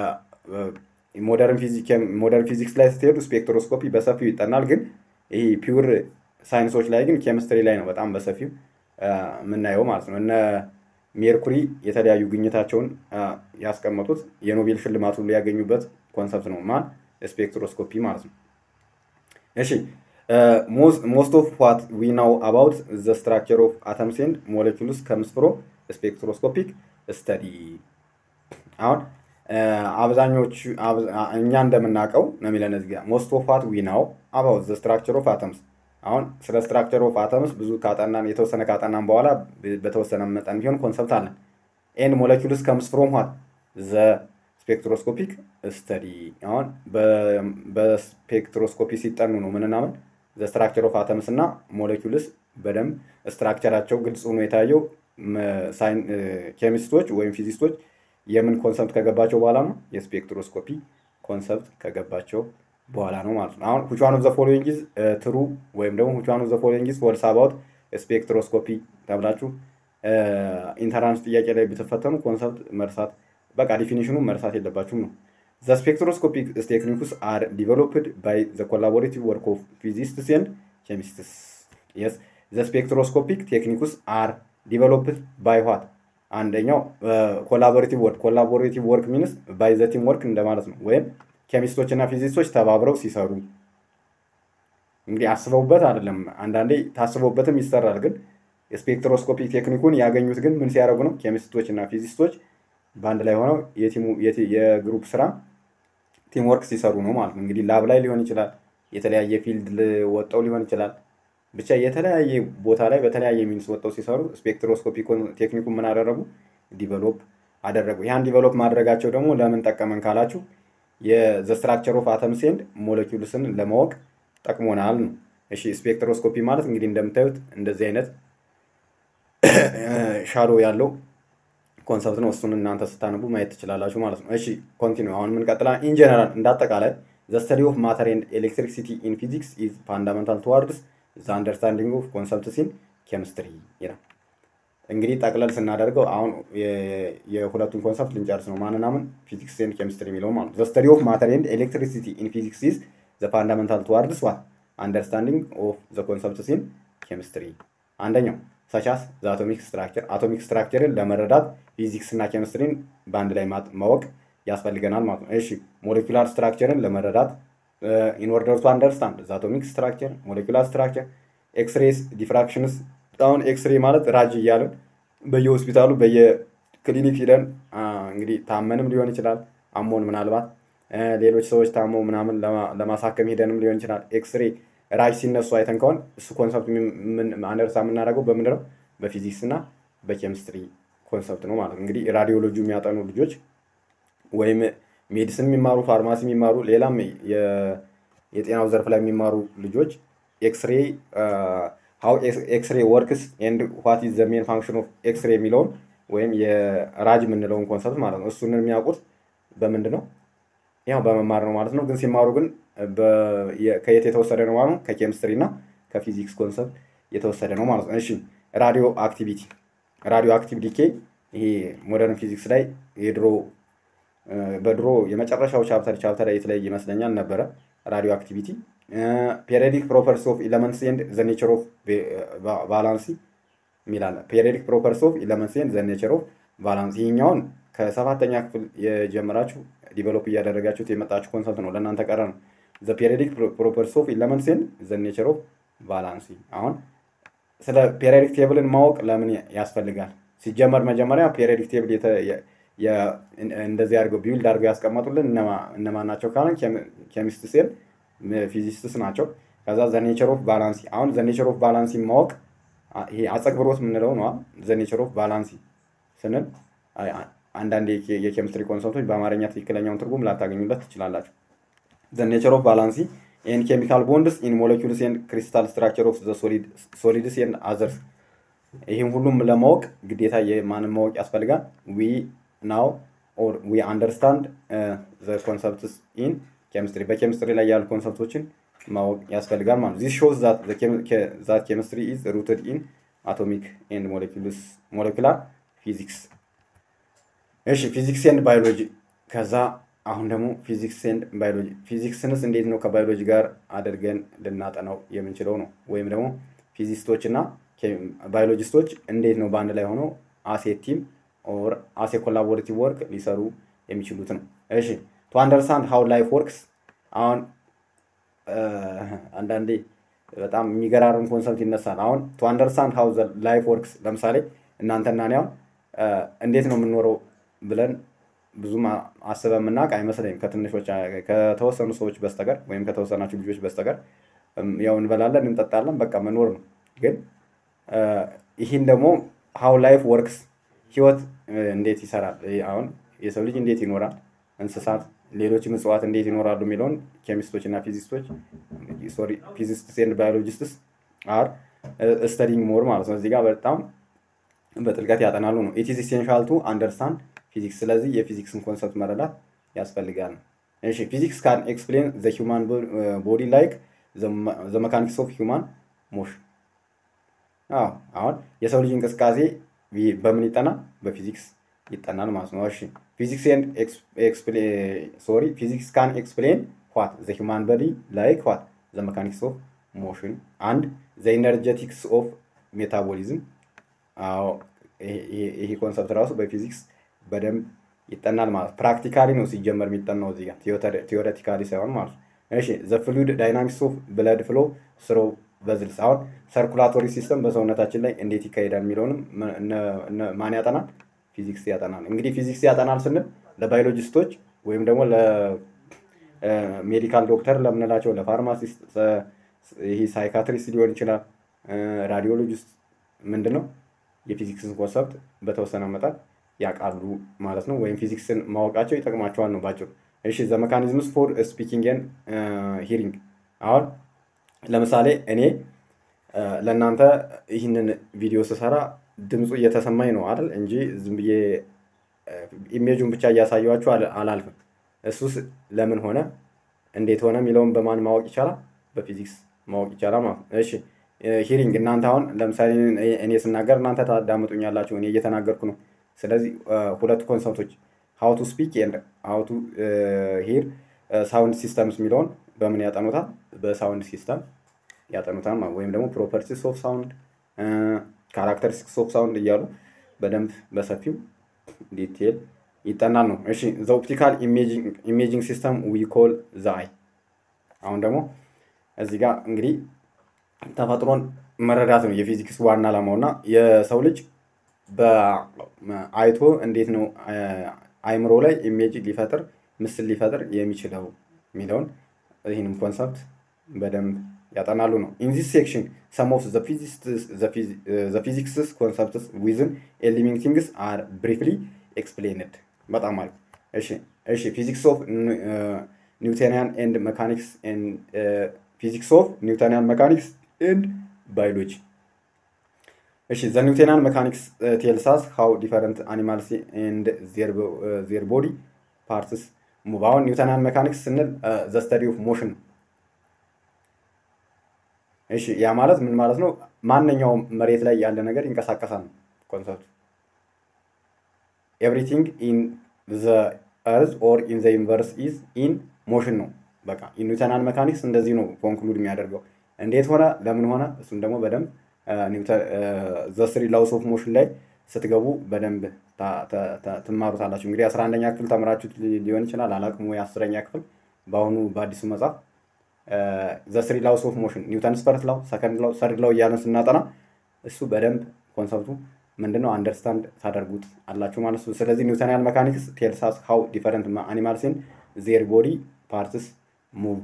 [SPEAKER 1] ሞደርን ፊዚክስ ላይ ስትሄዱ ስፔክትሮስኮፒ በሰፊው ይጠናል። ግን ይሄ ፒውር ሳይንሶች ላይ ግን ኬሚስትሪ ላይ ነው በጣም በሰፊው የምናየው ማለት ነው። እነ ሜርኩሪ የተለያዩ ግኝታቸውን ያስቀመጡት የኖቤል ሽልማቱ ሊያገኙበት ኮንሰፕት ነው። ማን ስፔክትሮስኮፒ ማለት ነው። እሺ ሞስት ኦፍ ዋት ዊ ናው አባውት ዘ ስትራክቸር ኦፍ አተምስ ኤንድ ሞለኪውልስ ከምስ ፍሮም ስፔክትሮስኮፒክ ስተዲ። አሁን አብዛኞቹ እኛ እንደምናውቀው ነው የሚለን እዚህ ጋር ሞስት ኦፍ ዋት ዊ ናው አባውት ዘ ስትራክቸር ኦፍ አተምስ። አሁን ስለ ስትራክቸር ኦፍ አተምስ ብዙ ካጠናን የተወሰነ ካጠናን በኋላ በተወሰነ መጠን ቢሆን ኮንሰፕት አለን። ኤንድ ሞለኪውልስ ከምስ ፍሮም ዋት ዘ ስፔክትሮስኮፒክ ስተዲ። አሁን በስፔክትሮስኮፒ ሲጠኑ ነው ምንናምን ዘ ስትራክቸር ኦፍ አተምስ እና ሞለኪውልስ በደንብ ስትራክቸራቸው ግልጽ ሆኖ የታየው ኬሚስቶች ወይም ፊዚስቶች የምን ኮንሰፕት ከገባቸው በኋላ ነው የስፔክትሮስኮፒ ኮንሰፕት ከገባቸው በኋላ ነው ማለት ነው። አሁን which one of the following is ትሩ ወይም ደግሞ which one of the following is false about ስፔክትሮስኮፒ ተብላችሁ ኢንተራንስ ጥያቄ ላይ ብትፈተኑ ኮንሰፕት መርሳት በቃ ዲፊኒሽኑ መርሳት የለባችሁም ነው። ዘ ስፔክትሮስኮፒክ ቴክኒክስ አር ዲቨሎፕድ ባይ ዘ ኮላቦሬቲቭ ወርክ ኦፍ ፊዚስትስ ኤንድ ኬሚስትስ። የስ ዘ ስፔክትሮስኮፒክ ቴክኒክስ አር ዲቨሎፕድ ባይ ዋት አንደኛው ኮላቦሬቲቭ ወርክ ኮላቦሬቲቭ ወርክ ሚንስ ባይ ዘ ቲም ወርክ እንደማለት ነው። ወይም ኬሚስቶች እና ፊዚስቶች ተባብረው ሲሰሩ እንግዲህ አስበውበት አይደለም። አንዳንዴ ታስበውበትም ይሰራል። ግን የስፔክትሮስኮፒክ ቴክኒኩን ያገኙት ግን ምን ሲያደርጉ ነው? ኬሚስቶች እና ፊዚስቶች በአንድ ላይ ሆነው የግሩፕ ስራ ቲም ወርክ ሲሰሩ ነው ማለት ነው። እንግዲህ ላብ ላይ ሊሆን ይችላል፣ የተለያየ ፊልድ ወጠው ሊሆን ይችላል። ብቻ የተለያየ ቦታ ላይ በተለያየ ሚንስ ወጠው ሲሰሩ ስፔክትሮስኮፒ ቴክኒኩን ምን አደረጉ? ዲቨሎፕ አደረጉ። ያን ዲቨሎፕ ማድረጋቸው ደግሞ ለምን ጠቀመን ካላችሁ የዘ ስትራክቸር ኦፍ አተምስ ኤንድ ሞለኪውልስን ለማወቅ ጠቅሞናል ነው። እሺ ስፔክትሮስኮፒ ማለት እንግዲህ እንደምታዩት እንደዚህ አይነት ሻዶ ያለው ኮንሰፕት ነው። እሱን እናንተ ስታነቡ ማየት ትችላላችሁ ማለት ነው። እሺ ኮንቲኒ አሁን የምንቀጥላ ኢንጀነራል እንዳጠቃላይ ዘ ስተዲ ኦፍ ማተር ኤንድ ኤሌክትሪክሲቲ ኢን ፊዚክስ ኢዝ ፋንዳመንታል ቱዋርድስ ዘ አንደርስታንዲንግ ኦፍ ኮንሰፕትስ ኢን ኬሚስትሪ ይላል። እንግዲህ ጠቅለል ስናደርገው አሁን የሁለቱን ኮንሰፕት ልንጨርስ ነው። ማንናምን ፊዚክስ ኤንድ ኬሚስትሪ የሚለው ማለት ነው። ዘ ስተዲ ኦፍ ማተር ኤንድ ኤሌክትሪሲቲ ኢን ፊዚክስ ኢዝ ዘ ፋንዳመንታል ቱዋርድስ ዋት አንደርስታንዲንግ ኦፍ ዘ ኮንሰፕትስ ኢን ኬሚስትሪ አንደኛው ሰቻስ ዘ አቶሚክ ስትራክቸር አቶሚክ ስትራክቸርን ለመረዳት ፊዚክስ እና ኬሚስትሪን በአንድ ላይ ማወቅ ያስፈልገናል ማለት ነው። እሺ ሞሌኩላር ስትራክቸርን ለመረዳት ኢን ኦርደር ቱ አንደርስታንድ ዘ አቶሚክ ስትራክቸር ሞሌኩላር ስትራክቸር ኤክስሬስ ዲፍራክሽንስ አሁን ኤክስሬ ማለት ራጅ እያልን በየሆስፒታሉ በየክሊኒክ ሂደን እንግዲህ ታመንም ሊሆን ይችላል አሞን ምናልባት ሌሎች ሰዎች ታመው ምናምን ለማሳከም ሂደንም ሊሆን ይችላል ኤክስሬ ራጅ ሲነሱ አይተን ከሆን እሱ ኮንሰፕት አንደርሳ የምናደርገው በምንድን ነው? በፊዚክስ እና በኬሚስትሪ ኮንሰፕት ነው ማለት ነው። እንግዲህ ራዲዮሎጂ የሚያጠኑ ልጆች ወይም ሜዲሲን የሚማሩ ፋርማሲ የሚማሩ ሌላም የጤናው ዘርፍ ላይ የሚማሩ ልጆች ኤክስሬ ሀው ኤክስሬ ወርክስ ኤንድ ዋት ኢዝ ዘ ሜን ፋንክሽን ኦፍ ኤክስሬ የሚለውን ወይም የራጅ የምንለውን ኮንሰፕት ማለት ነው። እሱን የሚያውቁት በምንድን ነው? ያው በመማር ነው ማለት ነው። ግን ሲማሩ ግን ከየት የተወሰደ ነው ማለት ነው? ከኬሚስትሪ እና ከፊዚክስ ኮንሰፕት የተወሰደ ነው ማለት ነው። እሺ ራዲዮ አክቲቪቲ ራዲዮ አክቲቭ ዲኬ ይሄ ሞደርን ፊዚክስ ላይ የድሮ በድሮ የመጨረሻው ቻፕተር ቻፕተር ኤት ላይ ይመስለኛል ነበረ ራዲዮ አክቲቪቲ ፔሪዮዲክ ፕሮፐርስ ኦፍ ኢለመንትስ ኤንድ ዘ ኔቸር ኦፍ ቫላንሲ የሚላለ ፔሪዮዲክ ፕሮፐርስ ኦፍ ኢለመንትስ ኤንድ ዘ ኔቸር ኦፍ ቫላንሲ ይህኛውን ከሰባተኛ ክፍል የጀመራችሁ ዲቨሎፕ እያደረጋችሁት የመጣችሁ ኮንሰፕት ነው። ለእናንተ ቀረ ነው። ዘ ፔሪዮዲክ ፕሮፐርስ ኦፍ ኢለመንትስ ኤንድ ዘ ኔቸር ኦፍ ቫላንሲ። አሁን ስለ ፔሪዮዲክ ቴብልን ማወቅ ለምን ያስፈልጋል? ሲጀመር መጀመሪያ ፔሪዮዲክ ቴብል እንደዚህ አድርገው ቢውልድ አድርገው ያስቀመጡልን እነማን ናቸው ካለን ኬሚስት ሴል ፊዚስትስ ናቸው። ከዛ ዘ ኔቸር ኦፍ ባላንሲ አሁን ዘ ኔቸር ኦፍ ባላንሲ ማወቅ ይሄ አጸግብሮት የምንለው ነው። ዘ ኔቸር ኦፍ ባላንሲ ስንል አንዳንድ የኬሚስትሪ ኮንሰፕቶች በአማርኛ ትክክለኛውን ትርጉም ላታገኙለት ትችላላችሁ። ዘ ኔቸር ኦፍ ባላንሲ ኤንድ ኬሚካል ቦንድስ ኢን ሞለኪውልስ ኤንድ ክሪስታል ስትራክቸር ኦፍ ሶሊድስ ኤንድ አዘርስ። ይህም ሁሉም ለማወቅ ግዴታ የማንን ማወቅ ያስፈልጋል? ዊ ናው ኦር ዊ አንደርስታንድ ዘ ኮንሰፕትስ ኢን ኬሚስትሪ በኬሚስትሪ ላይ ያሉ ኮንሰፕቶችን ማወቅ ያስፈልጋል ማለት ነው። ዚስ ሾውስ ዛት ኬሚስትሪ ኢዝ ሩትድ ኢን አቶሚክ ኤንድ ሞለኪላር ፊዚክስ። እሺ ፊዚክስ ኤንድ ባዮሎጂ ከዛ አሁን ደግሞ ፊዚክስ ኤንድ ባዮሎጂ ፊዚክስንስ እንዴት ነው ከባዮሎጂ ጋር አድርገን ልናጠናው የምንችለው ነው። ወይም ደግሞ ፊዚስቶች እና ባዮሎጂስቶች እንዴት ነው በአንድ ላይ ሆነው አሴ ቲም ኦር አሴ ኮላቦሬቲቭ ወርክ ሊሰሩ የሚችሉት ነው። እሺ ቱ አንደርስታንድ ሃው ላይፍ ወርክስ አሁን አንዳንዴ በጣም የሚገራርም ኮንሰፕት ይነሳል። አሁን ቱ አንደርስታንድ ሃው ላይፍ ወርክስ ለምሳሌ እናንተና እኔ አሁን እንዴት ነው የምንኖረው ብለን ብዙም አስበን የምናውቅ አይመስለኝም ከትንሾች ከተወሰኑ ሰዎች በስተቀር ወይም ከተወሰናችሁ ልጆች በስተቀር ያው እንበላለን እንጠጣለን በቃ መኖር ነው። ግን ይህን ደግሞ ሃው ላይፍ ወርክስ ህይወት እንዴት ይሰራል አሁን የሰው ልጅ እንዴት ይኖራል እንስሳት ሌሎችም እጽዋት እንዴት ይኖራሉ የሚለውን ኬሚስቶች እና ፊዚስቶች ሶሪ ፊዚስትስ ኤንድ ባዮሎጂስትስ አር ስተዲንግ ሞር ማለት ነው። እዚህ ጋር በጣም በጥልቀት ያጠናሉ ነው። ኢት ኢዝ ኢሴንሻል ቱ አንደርስታንድ ፊዚክስ። ስለዚህ የፊዚክስን ኮንሰፕት መረዳት ያስፈልጋል ነው። እሺ ፊዚክስ ካን ኤክስፕሌን ዘ ሂውማን ቦዲ ላይክ ዘ መካኒክስ ኦፍ ሂውማን ሞሽን። አዎ አሁን የሰው ልጅ እንቅስቃሴ በምን ይጠናል? በፊዚክስ ይጠናል ማለት ነው። እሺ ፊዚክስ ኤንድ ሶሪ ፊዚክስ ካን ኤክስፕሌን ዋት ዘ ሂውማን ቦዲ ላይክ ዋት ዘ መካኒክስ ኦፍ ሞሽን አንድ ዘ ኢነርጀቲክስ ኦፍ ሜታቦሊዝም። አዎ ይሄ ኮንሰፕት ራሱ በፊዚክስ በደንብ ይጠናል ማለት ፕራክቲካሊ ነው ሲጀመር የሚጠናው እዚህ ጋር ቲዎሬቲካሊ ሳይሆን ማለት ነው። እሺ ዘ ፍሉድ ዳይናሚክስ ኦፍ ብለድ ፍሎ ስሮ በዝልስ አሁን ሰርኩላቶሪ ሲስተም በሰውነታችን ላይ እንዴት ይካሄዳል የሚለውንም ማን ያጠናል? ፊዚክስ ያጠናል። እንግዲህ ፊዚክስ ያጠናል ስንል ለባዮሎጂስቶች ወይም ደግሞ ለሜዲካል ዶክተር ለምንላቸው ለፋርማሲስት፣ ይህ ሳይካትሪስት ሊሆን ይችላል፣ ራዲዮሎጂስት ምንድን ነው የፊዚክስን ኮንሰፕት በተወሰነ መጠን ያውቃሉ ማለት ነው። ወይም ፊዚክስን ማወቃቸው ይጠቅማቸዋል ነው ባጭሩ። እሺ ዘ መካኒዝምስ ፎር ስፒኪንግ ኤንድ ሂሪንግ አሁን ለምሳሌ እኔ ለእናንተ ይህንን ቪዲዮ ስሰራ ድምፁ እየተሰማኝ ነው አይደል እንጂ ዝም ብዬ ኢሜጁን ብቻ እያሳየኋችሁ አላልፍም። እሱስ ለምን ሆነ እንዴት ሆነ የሚለውን በማን ማወቅ ይቻላል? በፊዚክስ ማወቅ ይቻላል ማለት ነው። እሺ ሂሪንግ እናንተ አሁን ለምሳሌ እኔ ስናገር እናንተ ታዳምጡኛላችሁ፣ እኔ እየተናገርኩ ነው። ስለዚህ ሁለቱ ኮንሰፕቶች ሀው ቱ ስፒክ ኤንድ ሀው ቱ ሂር ሳውንድ ሲስተምስ የሚለውን በምን ያጠኑታል? በሳውንድ ሲስተም ያጠኑታል ወይም ደግሞ ፕሮፐርቲስ ኦፍ ሳውንድ ካራክተሪስቲክስ ኦፍ ሳውንድ እያሉ በደንብ በሰፊው ዲቴል ይጠናል ነው። እሺ ዘ ኦፕቲካል ኢሜጂንግ ሲስተም ዊ ኮል ዘ አይ። አሁን ደግሞ እዚህ ጋር እንግዲህ ተፈጥሮን መረዳት ነው የፊዚክስ ዋና ዓላማው እና የሰው ልጅ በአይቶ እንዴት ነው አይምሮ ላይ ኢሜጅ ሊፈጥር ምስል ሊፈጥር የሚችለው የሚለውን ይህንም ኮንሰፕት በደንብ ያጠናሉ ነው። ኢን ዚስ ሴክሽን ሰም ኦፍ ዘ ፊዚክስስ ኮንሰፕትስ ዊዝን ኤ ሊቪንግ ቲንግስ አር ብሪፍሊ ኤክስፕሌንድ። በጣም አሪፍ። እሺ እሺ ፊዚክስ ኦፍ ኒውተኒያን ኤንድ መካኒክስ ፊዚክስ ኦፍ ኒውተኒያን መካኒክስ ኤንድ ባዮሎጂ እሺ ዘ ኒውተኒያን መካኒክስ ቴልሳስ ሃው ዲፈረንት አኒማልስ ኤንድ ዜር ቦዲ ፓርትስ ሙቭ። አሁን ኒውተኒያን መካኒክስ ስንል ዘ ስተዲ ኦፍ ሞሽን ነው። እሺ ያ ማለት ምን ማለት ነው? ማንኛውም መሬት ላይ ያለ ነገር ይንቀሳቀሳል ነው ኮንሰፕቱ። ኤቭሪቲንግ ኢን ዘ እርዝ ኦር ኢን ዘ ዩኒቨርስ ኢዝ ኢን ሞሽን ነው። በቃ ኒውተናል መካኒክስ እንደዚህ ነው ኮንክሉድ የሚያደርገው። እንዴት ሆነ፣ ለምን ሆነ፣ እሱም ደግሞ በደንብ ዘ ስሪ ላውስ ኦፍ ሞሽን ላይ ስትገቡ በደንብ ትማሩታላችሁ። እንግዲህ አስራ አንደኛ ክፍል ተምራችሁት ሊሆን ይችላል አላቅም፣ ወይ አስረኛ ክፍል በአሁኑ በአዲሱ መጽሐፍ ዘ ስሪ ላውስ ኦፍ ሞሽን ኒውተንስ ፈርስት ላው፣ ሰከንድ ላው፣ ሰርድ ላው እያለን ስናጠና እሱ በደንብ ኮንሰፕቱ ምንድነው አንደርስታንድ ታደርጉት አላችሁ ማለት ነው። ስለዚህ ኒውተኒያን መካኒክስ ቴልሳስ ሃው ዲፈረንት አኒማልስን ዜር ቦዲ ፓርትስ ሙቭ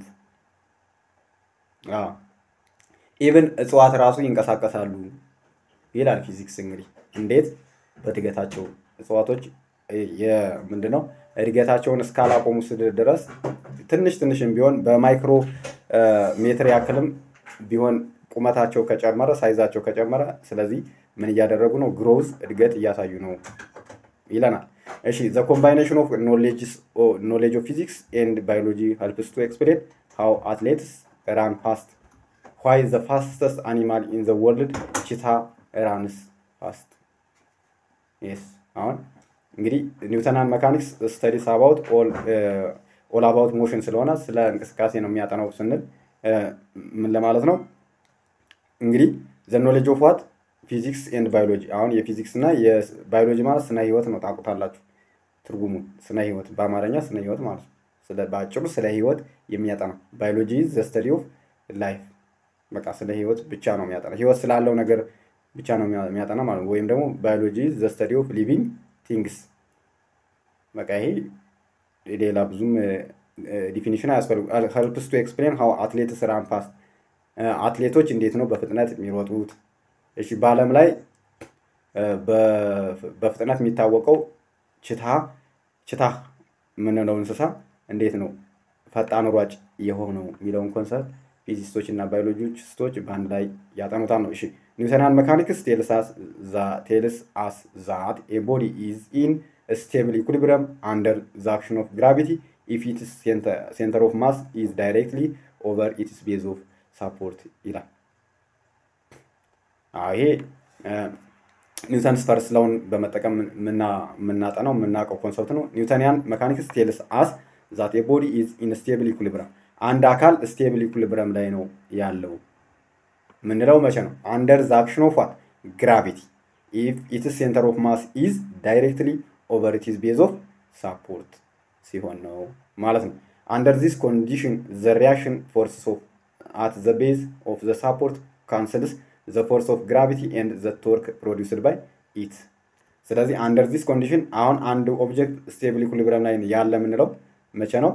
[SPEAKER 1] ኢቭን እጽዋት ራሱ ይንቀሳቀሳሉ ይላል ፊዚክስ። እንግዲህ እንዴት በእድገታቸው እጽዋቶች ምንድነው እድገታቸውን እስካላቆሙ ድረስ ትንሽ ትንሽም ቢሆን በማይክሮ ሜትር ያክልም ቢሆን ቁመታቸው ከጨመረ ሳይዛቸው ከጨመረ፣ ስለዚህ ምን እያደረጉ ነው? ግሮዝ እድገት እያሳዩ ነው ይለናል። እሺ ዘ ኮምባይኔሽን ኦፍ ኖሌጅ ኦፍ ፊዚክስ ኤንድ ባዮሎጂ ሄልፕስ ቱ ኤክስፕሌን ሃው አትሌትስ ራን ፋስት ዋይ ዘ ፋስተስት አኒማል ኢን ዘ ወርልድ ቺታ ራንስ ፋስት የስ አሁን እንግዲህ ኒውተናን መካኒክስ ስተዲስ አባውት ኦል አባውት ሞሽን ስለሆነ ስለ እንቅስቃሴ ነው የሚያጠናው ስንል ምን ለማለት ነው እንግዲህ ዘ ኖሌጅ ኦፍ ዋት ፊዚክስ ኤንድ ባዮሎጂ አሁን የፊዚክስ እና የባዮሎጂ ማለት ስነ ህይወት ነው ታውቁታላችሁ ትርጉሙን ስነ ህይወት በአማርኛ ስነ ህይወት ማለት ነው በአጭሩ ስለ ህይወት የሚያጠና ባዮሎጂ ዘ ስተዲ ኦፍ ላይፍ በቃ ስለ ህይወት ብቻ ነው የሚያጠና ህይወት ስላለው ነገር ብቻ ነው የሚያጠና ማለት ነው ወይም ደግሞ ባዮሎጂ ዘ ስተዲ ኦፍ ሊቪንግ ቲንግስ በቃ ይሄ ሌላ ብዙም ዲፊኒሽን አያስፈልጉ ሄልፕስ ቱ ኤክስፕሌን ሀው አትሌትስ ራን ፋስት አትሌቶች እንዴት ነው በፍጥነት የሚሮጡት እሺ በአለም ላይ በፍጥነት የሚታወቀው ችታ ችታ የምንለው እንስሳ እንዴት ነው ፈጣን ሯጭ የሆነው የሚለውን ኮንሰፕት ፊዚስቶች እና ባዮሎጂስቶች በአንድ ላይ ያጠኑታል ነው እሺ ኒውተናል መካኒክስ ቴልስ አስ ዛት ኤ ቦዲ ኢዝ ኢን ስቴብል ኢኩሊብረም አንደር ዘ አክሽን ኦፍ ግራቪቲ ኢፍ ኢትስ ሴንተር ኦፍ ማስ ኢዝ ዳይሬክትሊ ኦቨር ኢትስ ቤዝ ኦፍ ሳፖርት ይላል ይሄ ኒውተንስ ፈርስት ላውን በመጠቀም የምናጠናው የምናውቀው ኮንሰፕት ነው ኒውተኒያን መካኒክስ ቴልስ አስ ዛት ኤ ቦዲ ኢዝ ኢን ስቴብል ኢኩሊብረም አንድ አካል ስቴብል ኢኩሊብረም ላይ ነው ያለው ምንለው መቼ ነው አንደር ዘ አክሽን ኦፍ ዋት ግራቪቲ ኢፍ ኢትስ ሴንተር ኦፍ ማስ ኢዝ ዳይሬክትሊ ኦቨር ኢትስ ቤዝ ኦፍ ሳፖርት ሲሆን ነው ማለት ነው አንደር ዚስ ኮንዲሽን ዘ ሪያክሽን ፎርስስ ኦፍ አት ዘ ቤዝ ኦፍ ዘ ሳፖርት ካንስልስ ዘ ፎርስ ኦፍ ግራቪቲ ኤንድ ዘ ቶርክ ፕሮዲውስድ ባይ ኢት ስለዚህ አንደር ዚስ ኮንዲሽን አሁን አንድ ኦብጀክት ስቴብል ኢኩሊብረም ላይ ያለ የምንለው መቼ ነው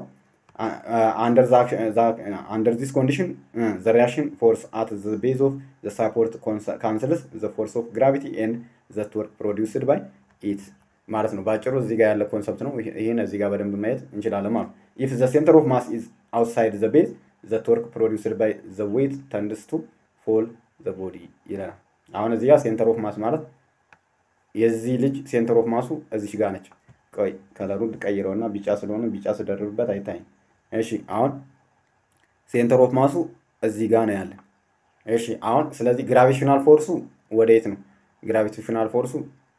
[SPEAKER 1] አንደር ዚስ ኮንዲሽን ዘ ሪያክሽን ፎርስ አት ዘ ቤዝ ኦፍ ዘ ሳፖርት ካንስልስ ዘ ፎርስ ኦፍ ግራቪቲ ኤንድ ዘ ቶርክ ፕሮዲውስድ ባይ ኢት ማለት ነው በአጭሩ እዚህ ጋር ያለ ኮንሰፕት ነው ይህን እዚህ ጋር በደንብ ማየት እንችላለን ማለት ኢፍ ዘ ሴንተር ኦፍ ማስ ኢዝ አውትሳይድ ዘ ቤዝ ዘ ቶርክ ፕሮዲውስድ ባይ ዘ ዌይት ተንድስ ቱ ፎል ዘ ቦዲ ይለናል አሁን እዚህ ጋር ሴንተር ኦፍ ማስ ማለት የዚህ ልጅ ሴንተር ኦፍ ማሱ እዚች ጋር ነች ቆይ ከለሩን ቀይረውና ቢጫ ስለሆነ ቢጫ ስደርብበት አይታይም እሺ አሁን ሴንተር ኦፍ ማሱ እዚህ ጋር ነው ያለ እሺ አሁን ስለዚህ ግራቪሽናል ፎርሱ ወደ የት ነው ግራቪቴሽናል ፎርሱ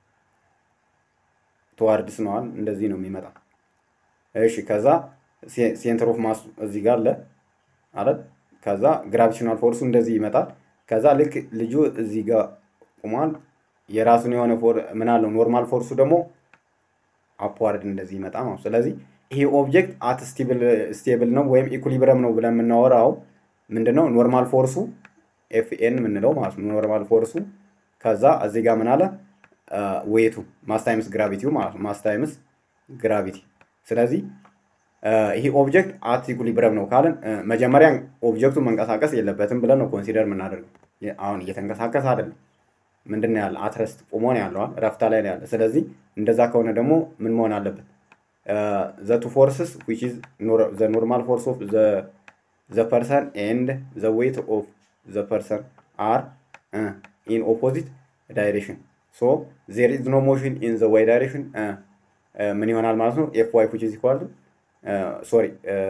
[SPEAKER 1] ተዋርድስ ነዋል እንደዚህ ነው የሚመጣ እሺ ከዛ ሴንተር ኦፍ ማሱ እዚህ ጋር አለ አለት ከዛ ግራቪቴሽናል ፎርሱ እንደዚህ ይመጣል ከዛ ልክ ልጁ እዚህ ጋር ቁሟል የራሱን የሆነ ምን አለው ኖርማል ፎርሱ ደግሞ አፕዋርድ እንደዚህ ይመጣ ማለት ስለዚህ ይሄ ኦብጀክት አት ስቴብል ነው ወይም ኢኩሊብረም ነው ብለን የምናወራው ምንድነው ኖርማል ፎርሱ ኤፍኤን የምንለው ማለት ነው ኖርማል ፎርሱ ከዛ እዚህ ጋር ምን አለ ዌቱ ማስታይምስ ግራቪቲው ማለት ነው ማስታይምስ ግራቪቲ ስለዚህ ይሄ ኦብጀክት አት ኢኩሊብረም ነው ካልን መጀመሪያ ኦብጀክቱ መንቀሳቀስ የለበትም ብለን ነው ኮንሲደር የምናደርገው አሁን እየተንቀሳቀስ አይደለም ምንድን ነው ያለ አትረስት ቁሞ ነው ያለዋል ረፍታ ላይ ነው ያለ ስለዚህ እንደዛ ከሆነ ደግሞ ምን መሆን አለበት ዘ ቱ ፎርስስ ዊች ኢዝ ዘ ኖርማል ፎርስ ኦፍ ዘ ፐርሰን ኤንድ ዘ ዌይት ኦፍ ዘ ፐርሰን አር ኢን ኦፖዚት ዳይሬክሽን ሶ ዜር ኢዝ ኖ ሞሽን ኢን ዘ ዋይ ዳይሬክሽን ምን ይሆናል ማለት ነው ኤፍ ዋይ ዊች ኢዝ ኢኳል ሶሪ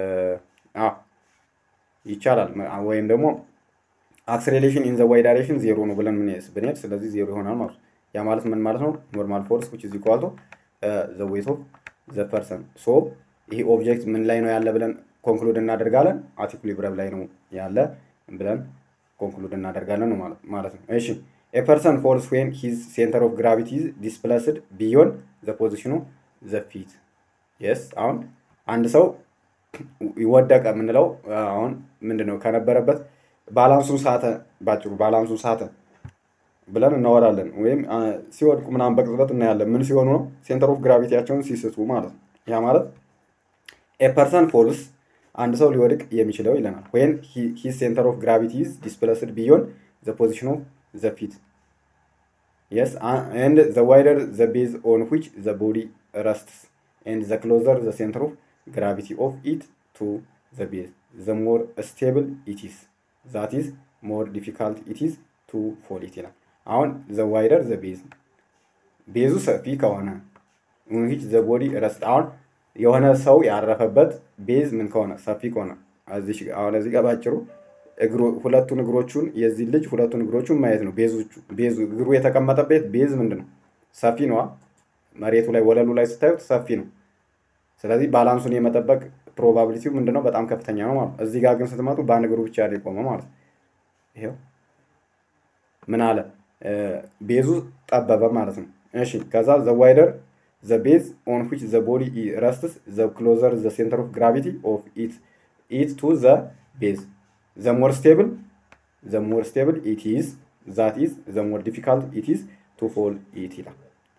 [SPEAKER 1] ይቻላል ወይም ደግሞ አክስሌሬሽን ኢን ዘ ዋይ ዳይሬክሽን ዜሮ ነው ብለን ምን ብንሄድ ስለዚህ ዜሮ ይሆናል ማለት ነው ያ ማለት ምን ማለት ነው ኖርማል ፎርስ ዊች ኢዝ ኢኳል ዘ ዌይት ኦፍ ዘ ፐርሰን ሶ ይሄ ኦብጀክት ምን ላይ ነው ያለ ብለን ኮንክሉድ እናደርጋለን አት ኢኩሊብረም ላይ ነው ያለ ብለን ኮንክሉድ እናደርጋለን ነው ማለት ነው እሺ ኤ ፐርሰን ፎልስ ዌን ሂዝ ሴንተር ኦፍ ግራቪቲ ዲስፕለስድ ቢዮን ዘ ፖዚሽኑ ዘ ፊት የስ አሁን አንድ ሰው ይወደቀ የምንለው አሁን ምንድነው ከነበረበት ባላንሱን ሳተ ባጭሩ ባላንሱን ሳተ ብለን እናወራለን ወይም ሲወድቁ ምናምን በቅጽበት እናያለን ምን ሲሆኑ ነው ሴንተር ኦፍ ግራቪቲያቸውን ሲስቱ ማለት ነው ያ ማለት ኤ ፐርሰን ፎልስ አንድ ሰው ሊወድቅ የሚችለው ይለናል ወይን ሂዝ ሴንተር ኦፍ ግራቪቲ ኢዝ ዲስፕለስድ ቢዮን ዘ ፖዚሽን ኦፍ ዘ ፊት yes uh, and the wider the base on which the body rests and the closer the center of gravity of it to the base the more stable it is that is more difficult it is to fall it ይላል አሁን the wider the base ቤዙ ሰፊ ከሆነ ዊች ዘ ቦዲ ረስት አሁን የሆነ ሰው ያረፈበት ቤዝ ምን ከሆነ ሰፊ ከሆነ አሁን እዚህ ጋር ባጭሩ ሁለቱን እግሮቹን የዚህ ልጅ ሁለቱን እግሮቹን ማየት ነው። ቤዞቹ ቤዙ እግሩ የተቀመጠበት ቤዝ ምንድን ነው? ሰፊ ነዋ። መሬቱ ላይ ወለሉ ላይ ስታዩት ሰፊ ነው። ስለዚህ ባላንሱን የመጠበቅ ፕሮባቢሊቲው ምንድነው? በጣም ከፍተኛ ነው ማለት ነው። እዚህ ጋር ግን ስትመጡ በአንድ እግሩ ብቻ ያለ የቆመ ማለት ነው። ይሄው ምን አለ ቤዙ ጠበበ ማለት ነው። እሺ ከዛ ዘ ዋይደር ዘ ቤዝ ኦን ዊች ዘ ቦዲ ረስትስ ዘ ክሎዘር ዘ ሴንተር ኦፍ ግራቪቲ ኦፍ ኢት ኢት ቱ ዘ ቤዝ ዘ ሞር ስቴብል ዘ ሞር ስቴብል ኢት ኢዝ ዛት ኢዝ ዘ ሞር ዲፊካልት ኢት ኢዝ ቱ ፎል ኢት ይላል።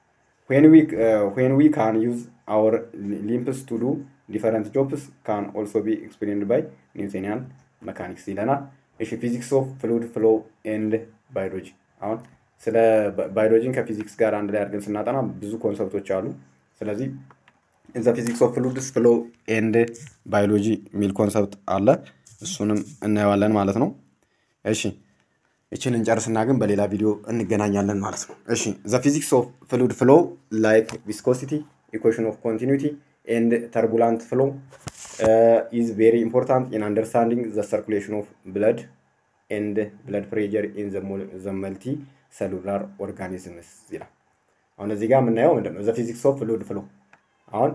[SPEAKER 1] ዌን ዊ ካን ዩዝ አወር ሊምፕስ ቱ ዱ ዲፈረንት ጆብስ ካን ኦልሶ ቢ ኤክስፕሌንድ ባይ ኒውቶኒያን መካኒክስ ይለናል። እሺ ፊዚክስ ኦፍ ፍሉድ ፍሎ ኤንድ ባዮሎጂ አሁን ስለ ባዮሎጂን ከፊዚክስ ጋር አንድ ላይ አድርገን ስናጠና ብዙ ኮንሰፕቶች አሉ። ስለዚህ ዘ ፊዚክስ ኦፍ ፍሉድስ ፍሎ ኤንድ ባዮሎጂ የሚል ኮንሰፕት አለ። እሱንም እናየዋለን ማለት ነው። እሺ እችን እንጨርስና ግን በሌላ ቪዲዮ እንገናኛለን ማለት ነው። እሺ ዘ ፊዚክስ ኦፍ ፍሉድ ፍሎ ላይክ ቪስኮሲቲ ኢኩዌሽን ኦፍ ኮንቲኒቲ ኤንድ ተርቡላንት ፍሎ ኢዝ ቬሪ ኢምፖርታንት ኢን አንደርስታንዲንግ ዘ ሰርኩሌሽን ኦፍ ብለድ ኤንድ ብለድ ፕሬጀር ኢን ዘ መልቲ ሰሉላር ኦርጋኒዝምስ ይላል። አሁን እዚህ ጋር የምናየው ምንድን ነው? ዘ ፊዚክስ ኦፍ ፍሉድ ፍሎ አሁን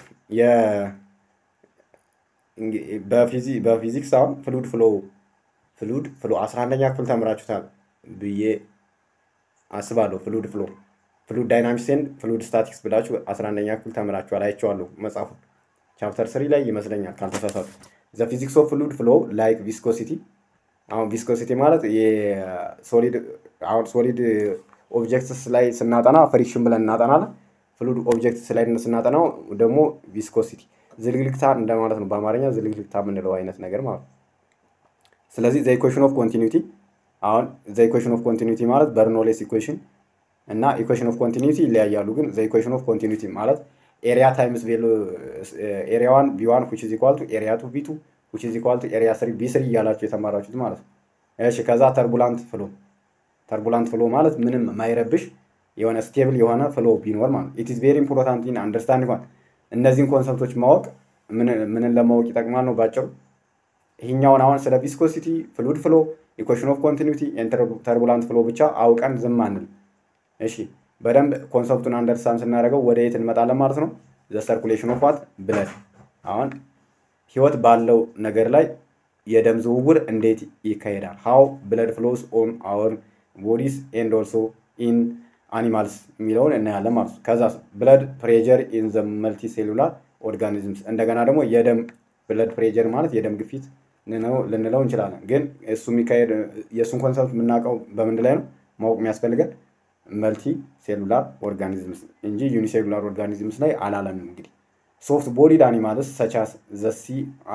[SPEAKER 1] በፊዚክስ አሁን ፍሉድ ፍሎ ፍሉድ ፍሎ አስራ አንደኛ ክፍል ተምራችሁታል ብዬ አስባለሁ። ፍሉድ ፍሎ ፍሉድ ዳይናሚክስ ኤንድ ፍሉድ ስታቲክስ ብላችሁ አስራ አንደኛ ክፍል ተምራችኋል። አይቼዋለሁ መጽሐፉን ቻፕተር ስሪ ላይ ይመስለኛል ካልተሳሳቱ። ዘ ፊዚክስ ኦፍ ፍሉድ ፍሎ ላይክ ቪስኮሲቲ አሁን ቪስኮሲቲ ማለት የሶሊድ አሁን ሶሊድ ኦብጀክትስ ላይ ስናጠና ፍሪክሽን ብለን እናጠናለን። ፍሉድ ኦብጀክትስ ላይ ስናጠናው ደግሞ ቪስኮሲቲ ዝልግልግታ እንደማለት ነው። በአማርኛ ዝልግልግታ የምንለው አይነት ነገር ማለት ነው። ስለዚህ ዘ ኢኩዌሽን ኦፍ ኮንቲኒቲ አሁን ዘ ኢኩዌሽን ኦፍ ኮንቲኒቲ ማለት በርኖሌስ ኢኩዌሽን እና ኢኩዌሽን ኦፍ ኮንቲኒቲ ይለያያሉ። ግን ዘ ኢኩዌሽን ኦፍ ኮንቲኒቲ ማለት ኤሪያ ታይምስ ቬሎ ኤሪያ ዋን ቢ ዋን ዊች ኢዝ ኢኳል ቱ ኤሪያ ቱ ቢ ቱ ዊች ኢዝ ኢኳል ቱ ኤሪያ ስሪ ቢ ስሪ እያላችሁ የተማራችሁት ማለት ነው። እሺ ከዛ ተርቡላንት ፍሎ ተርቡላንት ፍሎ ማለት ምንም ማይረብሽ የሆነ ስቴብል የሆነ ፍሎ ቢኖር ማለት ኢት ኢዝ ቬሪ ኢምፖርታንት ኢን አንደርስታንድ ሆን እነዚህን ኮንሰፕቶች ማወቅ ምንን ለማወቅ ይጠቅማል ነው ባጭሩ። ይሄኛውን አሁን ስለ ቪስኮሲቲ፣ ፍሉድ ፍሎ፣ ኢኩዌሽን ኦፍ ኮንቲኒቲ፣ ተርቡላንት ፍሎ ብቻ አውቀን ዝም አንል። እሺ በደንብ ኮንሰፕቱን አንደርስታንድ ስናደርገው ወደ የት እንመጣለን ማለት ነው። ዘ ሰርኩሌሽን ኦፍ ዋት ብለድ አሁን ህይወት ባለው ነገር ላይ የደም ዝውውር እንዴት ይካሄዳል? ሃው ብለድ ፍሎስ ኦን አወር ቦዲስ ኤንድ ኦልሶ ኢን አኒማልስ የሚለውን እናያለን ማለት ነው። ከዛ ብለድ ፕሬጀር ኢን ዘ መልቲ ሴሉላር ኦርጋኒዝምስ እንደገና ደግሞ የደም ብለድ ፕሬጀር ማለት የደም ግፊት ልንለው እንችላለን። ግን እሱ የሚካሄድ የእሱን ኮንሰፕት የምናውቀው በምንድ ላይ ነው ማወቅ የሚያስፈልገን መልቲ ሴሉላር ኦርጋኒዝምስ እንጂ ዩኒሴሉላር ኦርጋኒዝምስ ላይ አላለንም። እንግዲህ ሶፍት ቦዲድ አኒማልስ ሰቻስ ዘ ሲ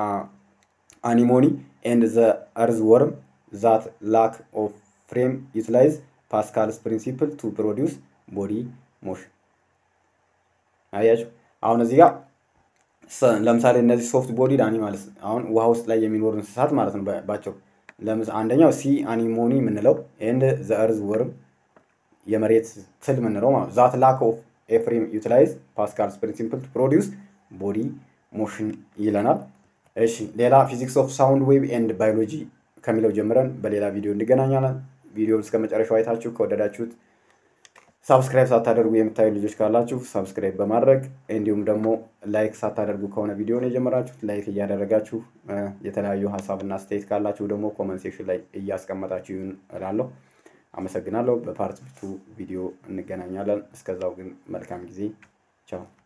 [SPEAKER 1] አኒሞኒ ኤንድ ዘ እርዝ ወርም ዛት ላክ ኦፍ ፍሬም ዩቲላይዝ ፓስካልስ ፕሪንሲፕል ቱ ፕሮዲውስ ቦዲ ሞሽን። አያችሁ አሁን እዚህ ጋር ለምሳሌ እነዚህ ሶፍት ቦዲድ አኒማልስ አሁን ውሃ ውስጥ ላይ የሚኖሩ እንስሳት ማለት ነው ባቸው። አንደኛው ሲ አኒሞኒ የምንለው ኤንድ ዘ እርዝ ወርም የመሬት ትል የምንለው ማለት ዛት ላክ ኦፍ ኤፍሬም ዩቲላይዝ ፓስካልስ ፕሪንሲፕል ቱ ፕሮዲውስ ቦዲ ሞሽን ይለናል። እሺ ሌላ ፊዚክስ ኦፍ ሳውንድ ዌቭ ኤንድ ባዮሎጂ ከሚለው ጀምረን በሌላ ቪዲዮ እንገናኛለን። ቪዲዮውን እስከ መጨረሻው አይታችሁ ከወደዳችሁት ሳብስክራይብ ሳታደርጉ የምታዩ ልጆች ካላችሁ ሳብስክራይብ በማድረግ እንዲሁም ደግሞ ላይክ ሳታደርጉ ከሆነ ቪዲዮን የጀመራችሁት ላይክ እያደረጋችሁ የተለያዩ ሀሳብና አስተያየት ካላችሁ ደግሞ ኮመንት ሴክሽን ላይ እያስቀመጣችሁ ይሁን እላለሁ። አመሰግናለሁ። በፓርት ቱ ቪዲዮ እንገናኛለን። እስከዛው ግን መልካም ጊዜ። ቻው